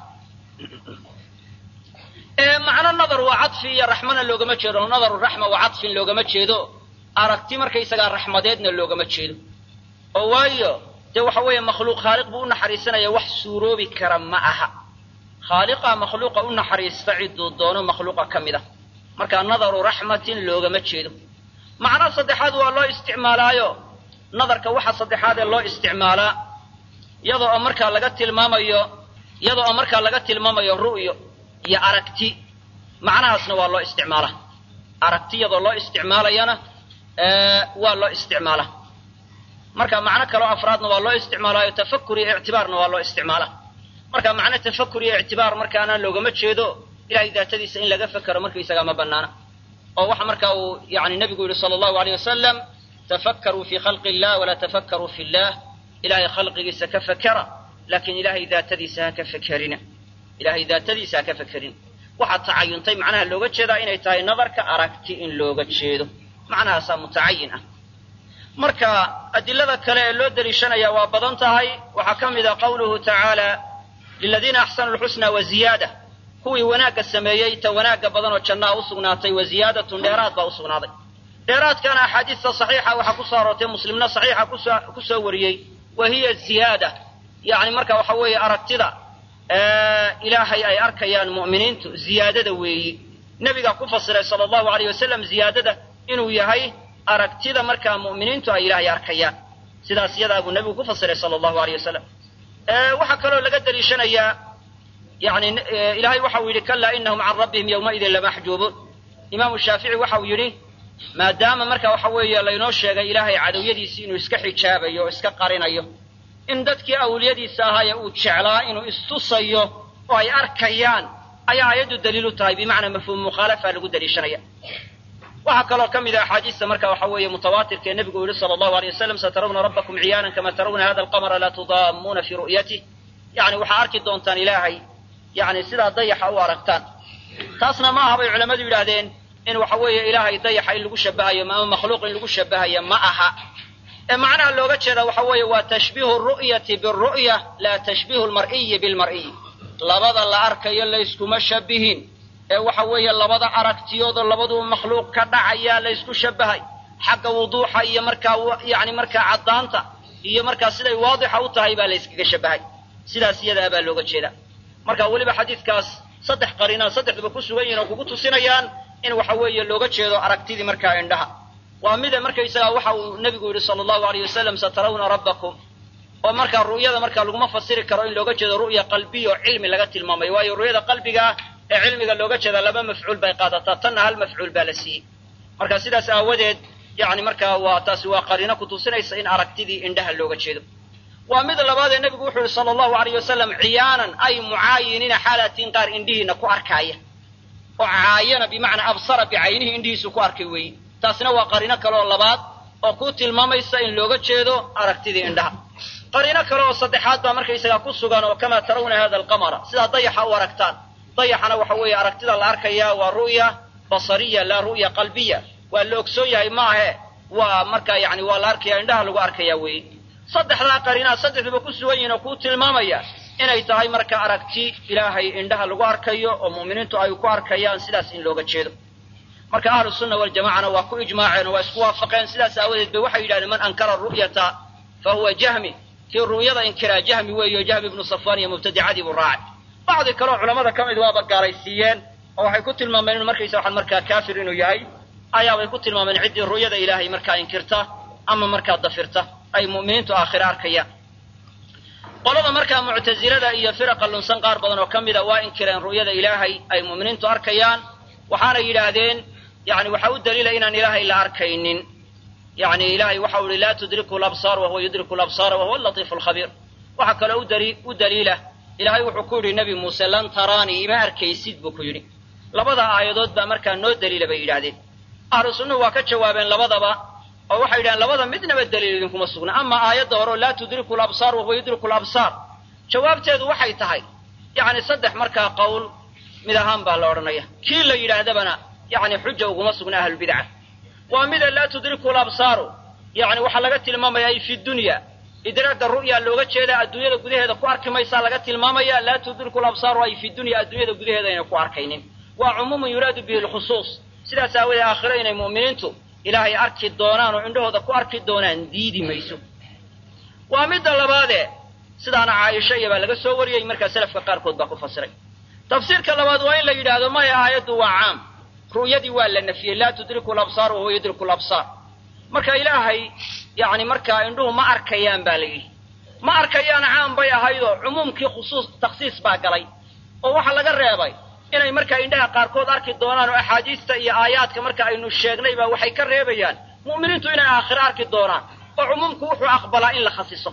macno nadar waa cadfi iyo raxmana loogama jeedo nadaru raxma waa cadfin loogama jeedo aragti markaysagaa raxmadeedna loogama jeedo oo waayo dee waxa weeye makhluuq khaaliq buu u naxariisanaya wax suuroobi kara ma aha khaaliqa makhluuqa u naxariista cidduu doono makhluuqa ka mid ah marka nadaru raxmatin loogama jeedo macno saddexaad waa loo isticmaalaayo nadarka waxa saddexaad ee loo isticmaalaa iyadoo oo markaa laga tilmaamayo iyadoo oo markaa laga tilmaamayo ru'yo iyo aragti macnahaasna waa loo isticmaalaa aragti iyadoo loo isticmaalayana waa loo isticmaalaa marka macno kaloo afraadna waa loo isticmaalaayo tafakur iyo ictibaarna waa loo isticmaalaa marka macno tafakur iyo ictibaar markaana loogama jeedo ilahay daatadiisa in laga fekero markaysagaa ma banaana oo waxa marka uu yani nebigu yihi sala allahu aleyh wasalam tafakkaruu fi khalqi illah walaa tafakkaruu fi llah ilahay khalqigiisa ka fekera laakiin ilahay daatadiisa ha ka fekerina ilahay daatadiisa ha ka fekerin waxaa tacayuntay macnaha looga jeedaa inay tahay nadarka aragti in looga jeedo macnahaasaa mutacayin ah marka adilada kale ee loo deliishanaya waa badan tahay waxaa ka mid a qawluhu tacaala liladiina axsanu lxusna wa ziyaada kuwii wanaagga sameeyey ta wanaagga badan oo jannaha u sugnaatay wa ziyaadatun dheeraad baa u sugnaaday dheeraadkana axaadiista saxiixa waxaa ku soo aroortay muslimna saxiixa ku soo wariyey wa hiya ziyaada yani marka waxa weeye aragtida ilaahay ay arkayaan mu'miniintu ziyaadada weeyi nebigaa ku fasiray sala allahu aleyh wasalam ziyaadada inuu yahay aragtida markaa mu'miniintu ay ilaahay arkayaan sidaas iyadaa buu nebigu ku fasiray sala allahu aleyh wasalam waxaa kaloo laga deliishanayaa yani ilahay waxau yidhi kalaa inahum can rabbihim yowmaidin lamaxjuubuun imaamu shaafici waxau yidhi maadaama marka waxa weeye laynoo sheegay ilaahay cadowyadiisii inuu iska xijaabayo oo iska qarinayo in dadkii awliyadiisa ahaaye uu jeclaa inuu istusayo oo ay arkayaan ayaa aayaddu daliil u tahay bimacnaa mafhuum mukhaalafa lagu daliishanaya waxaa kaloo ka mid a axaadiista marka waxa weeye mutawaatirka ee nebigu yihi sala allahu aleyh wasalam satarawna rabbakum ciyaanan kama tarawna hada alqamara laa tudaamuuna fii ru'yatih yani waxaa arki doontaan ilaahay yani sidaa dayaxa u aragtaan taasna ma aha bay culammadu yidhaahdeen in waxa weeye ilaahay dayaxa in lagu shabahayo ama makhluuq in lagu shabahayo ma aha ee macnaha looga jeeda waxa weeye waa tashbiihu ru'yati biru'ya laa tashbiihu lmar'iyi bilmar'iyi labada la arkayo layskuma shabihin ee waxa weeye labada aragtiyoodoo labaduba makhluuq ka dhacayaa la ysku shabahay xagga wuduuxa iyo markaa yani markaa caddaanta iyo markaa siday waadixa u tahay baa la yskaga shabahay sidaas iyadaa baa looga jeedaa marka weliba xadiidkaas saddex qariinaa saddexduba ku sugan yihin oo kugu tusinayaan in waxa weeye looga jeedo aragtidii markaa indhaha waa mida markaysagaa waxa uu nebigu yidhi sala allahu alayh wasalam satarawna rabbakum oo markaa ru'yada markaa laguma fasiri karo in looga jeedo ru'ya qalbiya oo cilmi laga tilmaamay waayo ru'yada qalbigaa ee cilmiga looga jeeda laba mafcuul bay qaadataa tanna hal mafcuul baa la siiyey marka sidaas aawadeed yani markaa waa taasi waa qariino ku tusinaysa in aragtidii indhaha looga jeedo waa mid labaadee nebigu wuxuu yihi sala allahu alayh wasalam ciyaanan ay mucaayiniina xaalatiin qaar indhihiina ku arkaaya oo caayana bimacnaa absara bicaynihi indhihiisu ku arkay weeye taasina waa qariino kale oo labaad oo ku tilmaamaysa in looga jeedo aragtidii indhaha qariino kale oo saddexaad baa markaysagaa ku sugan oo kamaa tarawna hada alqamara sidaa dayaxa u aragtaan dayaxana waxa weeye aragtida la arkaya waa ru'ya basariya laa ru'ya qalbiya waa la ogsoon yahay maahe waa markaa yani waa la arkaya indhaha lagu arkaya weeye saddexdaa qariinaa saddexduba ku sugan yihin oo kuu tilmaamaya inay tahay marka aragti ilaahay indhaha lagu arkayo oo mu'miniintu ay ku arkayaan sidaas in looga jeedo marka ahlu sunna waljamacana waa ku ijmaaceen oo waa isku waafaqeen sidaas aawadeed bay waxay yidhahdeen man ankara ru'yata fa huwa jahmi kii ru'yada inkiraa jahmi weeyo jahmi ibnu safwan iyo mubtadicadii buu raacay bacdi kaleoo culamada ka mid waaba gaalaysiiyeen oo waxay ku tilmaameen inu markaysa waxaan markaa kaafir inuu yahay ayaabay ku tilmaameen ciddii ru'yada ilaahay markaa inkirta ama markaa dafirta ay mu'miniintu aakhire arkayaan qolada markaa muctasilada iyo firaqa lunsan qaar badan oo ka mida waa inkireen ru'yada ilaahay ay mu'miniintu arkayaan waxaana yidhaahdeen yani waxaa u daliila inaan ilaahay la arkaynin yani ilahay waxau ihi laa tudriku labsaar wahuwa yudriku labsaara wahuwa latiifu lkhabiir waxaa kaloo u daliila ilaahay wuxuu ku yidhi nebi muuse lan taraanii ima arkaysid buu ku yidhi labada aayadood baa markaa noo daliila bay yidhahdeen ahlu sunnuhu waa ka jawaabeen labadaba oo waxay yidhahdeen labada midnaba daliil idinkuma sugna ama aayadda hore oo laa tudriku labsaar wahuwa yudriku labsaar jawaabteedu waxay tahay yani saddex markaa qowl mid ahaan baa la odhanaya kii la yidhaahdabana yani xuja uguma sugna ahlulbidca waa mida laa tudriku labsaaru yani waxaa laga tilmaamaya ay fi dunya idraagga ru'ya looga jeeda adduunyada gudaheeda ku arki maysaa laga tilmaamaya laa tudriku labsaaru ay fi dunya adduunyada gudaheeda ayna ku arkaynin waa cumuumun yuraadu bihi lkhusuus sidaas aawadee aakhiro inay mu'miniintu ilaahay arki doonaan oo indhahooda ku arki doonaan diidi mayso waa midda labaadee sidaana caaisha iyo baa laga soo wariyey markaa selafka qaarkood baa ku fasiray tafsiirka labaad waa in la yidhaahdo maya aayaddu waa caam ru'yadii waa la nafiyey laa tudriku labsaar wahuwa yudriku labsaar marka ilaahay yani markaa indhuhu ma arkayaan baa la yidhi ma arkayaan caam bay ahaydoo cumuumkii khusuus takhsiis baa galay oo waxaa laga reebay inay markaa indhaha qaarkood arki doonaan oo axaadiista iyo aayaadka marka aynu sheegnay baa waxay ka reebayaan mu'miniintu inay aakhiro arki doonaan oo cumuumku wuxuu aqbalaa in la khasiso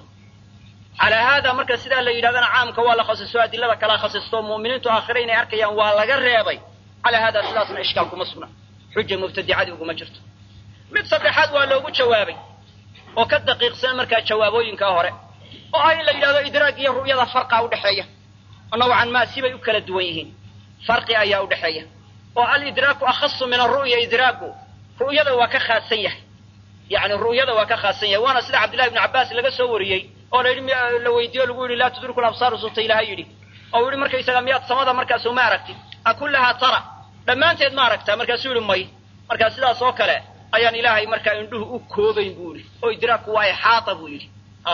calaa haada marka sidaa la yidhahdana caamka waa la khasiso adilada kala khasisto mu'miniintu aakhiro inay arkayaan waa laga reebay calaa haada sidaasna ishkaal kuma sugna xuja mubtadicadii uguma jirto mid saddexaad waa loogu jawaabay oo ka daqiiqsan markaa jawaabooyinkaa hore oo ah in la yidhahdo idraag iyo ru'yada farqa udhexeeya oo nawcan maa sibay u kala duwan yihiin farqi ayaa udhexeeya oo alidraaku akhasu min aru'ya idraagu ru'yada waa ka khaasan yahay yani ru'yada waa ka khaasan yahay waana sida cabdillahi ibnu cabbaas laga soo wariyey oo la yidhi la weydiiyo lagu yidhi laa tudriku labsaaru suta ilaha yidhi oo yidhi markaysaga miyaad samada markaasu ma aragtid akullahaa tara dhammaanteed ma aragtaa markaasuu yidhi may markaa sidaas oo kale ayaan ilaahay markaa indhuhu u koobayn buu yidhi oo idraagku waa ixaata buu yidhi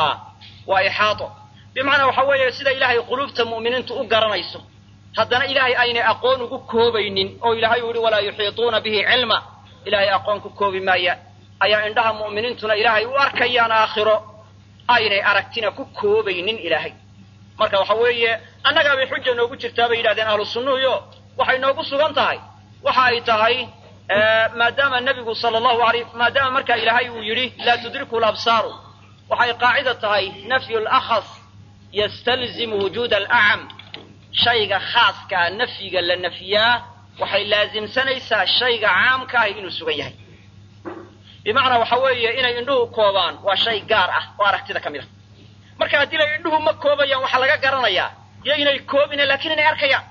waa ixaato bimacnaa waxa weeye sida ilaahay quluubta mu'miniintu u garanayso haddana ilaahay aynay aqoon ugu koobaynin oo ilaahay uu yidhi walaa yuxiituuna bihi cilma ilaahay aqoon ku koobi maayaan ayaa indhaha mu'miniintuna ilaahay u arkayaan aakhiro aynay aragtina ku koobaynin ilaahay marka waxa weeye annagaabay xuja noogu jirtaa bay yidhahdeen ahlu sunnuhuyo waxay noogu sugan tahay waxa ay tahay maadaama nebigu sala allahu alay maadaama markaa ilaahay uu yidhi laa tudriku labsaaru waxay qaacida tahay nafyu lakhas yastalzimu wujuuda alacam shayga khaaskaa nafyiga la nafyaa waxay laasimsanaysaa shayga caamka ahi inuu sugan yahay bimacnaa waxa weeye inay indhuhu koobaan waa shay gaar ah oo aragtida ka mid a marka haddii lay indhuhu ma koobayaan waxaa laga garanayaa iyo inay koobina laakiin inay arkayaan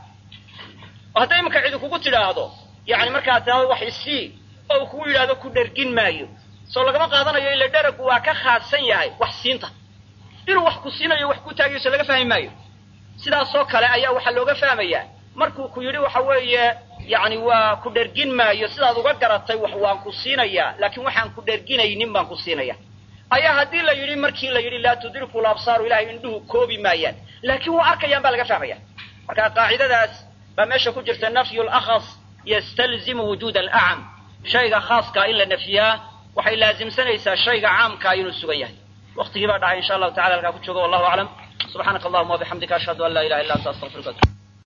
oo hadday imanka cidi kugu tidhaahdo yani markaa tidhahdo wax isii oo uu kugu yidhahdo ku dhergin maayo soo lagama qaadanayo ila dheragu waa ka khaasan yahay wax siinta inuu wax ku siinayo wax ku taagayo so laga fahmi maayo sidaasoo kale ayaa waxaa looga fahmayaa markuu ku yidhi waxa weeye yacni waa ku dhergin maayo sidaad uga garatay wax waan ku siinayaa laakiin waxaan ku dherginaynin baan ku siinaya ayaa haddii la yidhi markii la yidhi laa tudriku labsaaru ilahay indhuhu koobi maayaan laakiin waa arkayaan baa laga fahmaya marka qaacidadaas baa meesha ku jirta nafyu lakhas yastalzimu wujuud alacam shayga khaaskaa in la nafyiyaa waxay laazimsanaysaa shayga caamkaa inuu sugan yahay waktigii baa dhacay insha allahu tacala halkaa ku joogo wallahu aclam subxaanaka allahuma wabixamdika ashhadu an laa ilaha illa anta astaqfiruka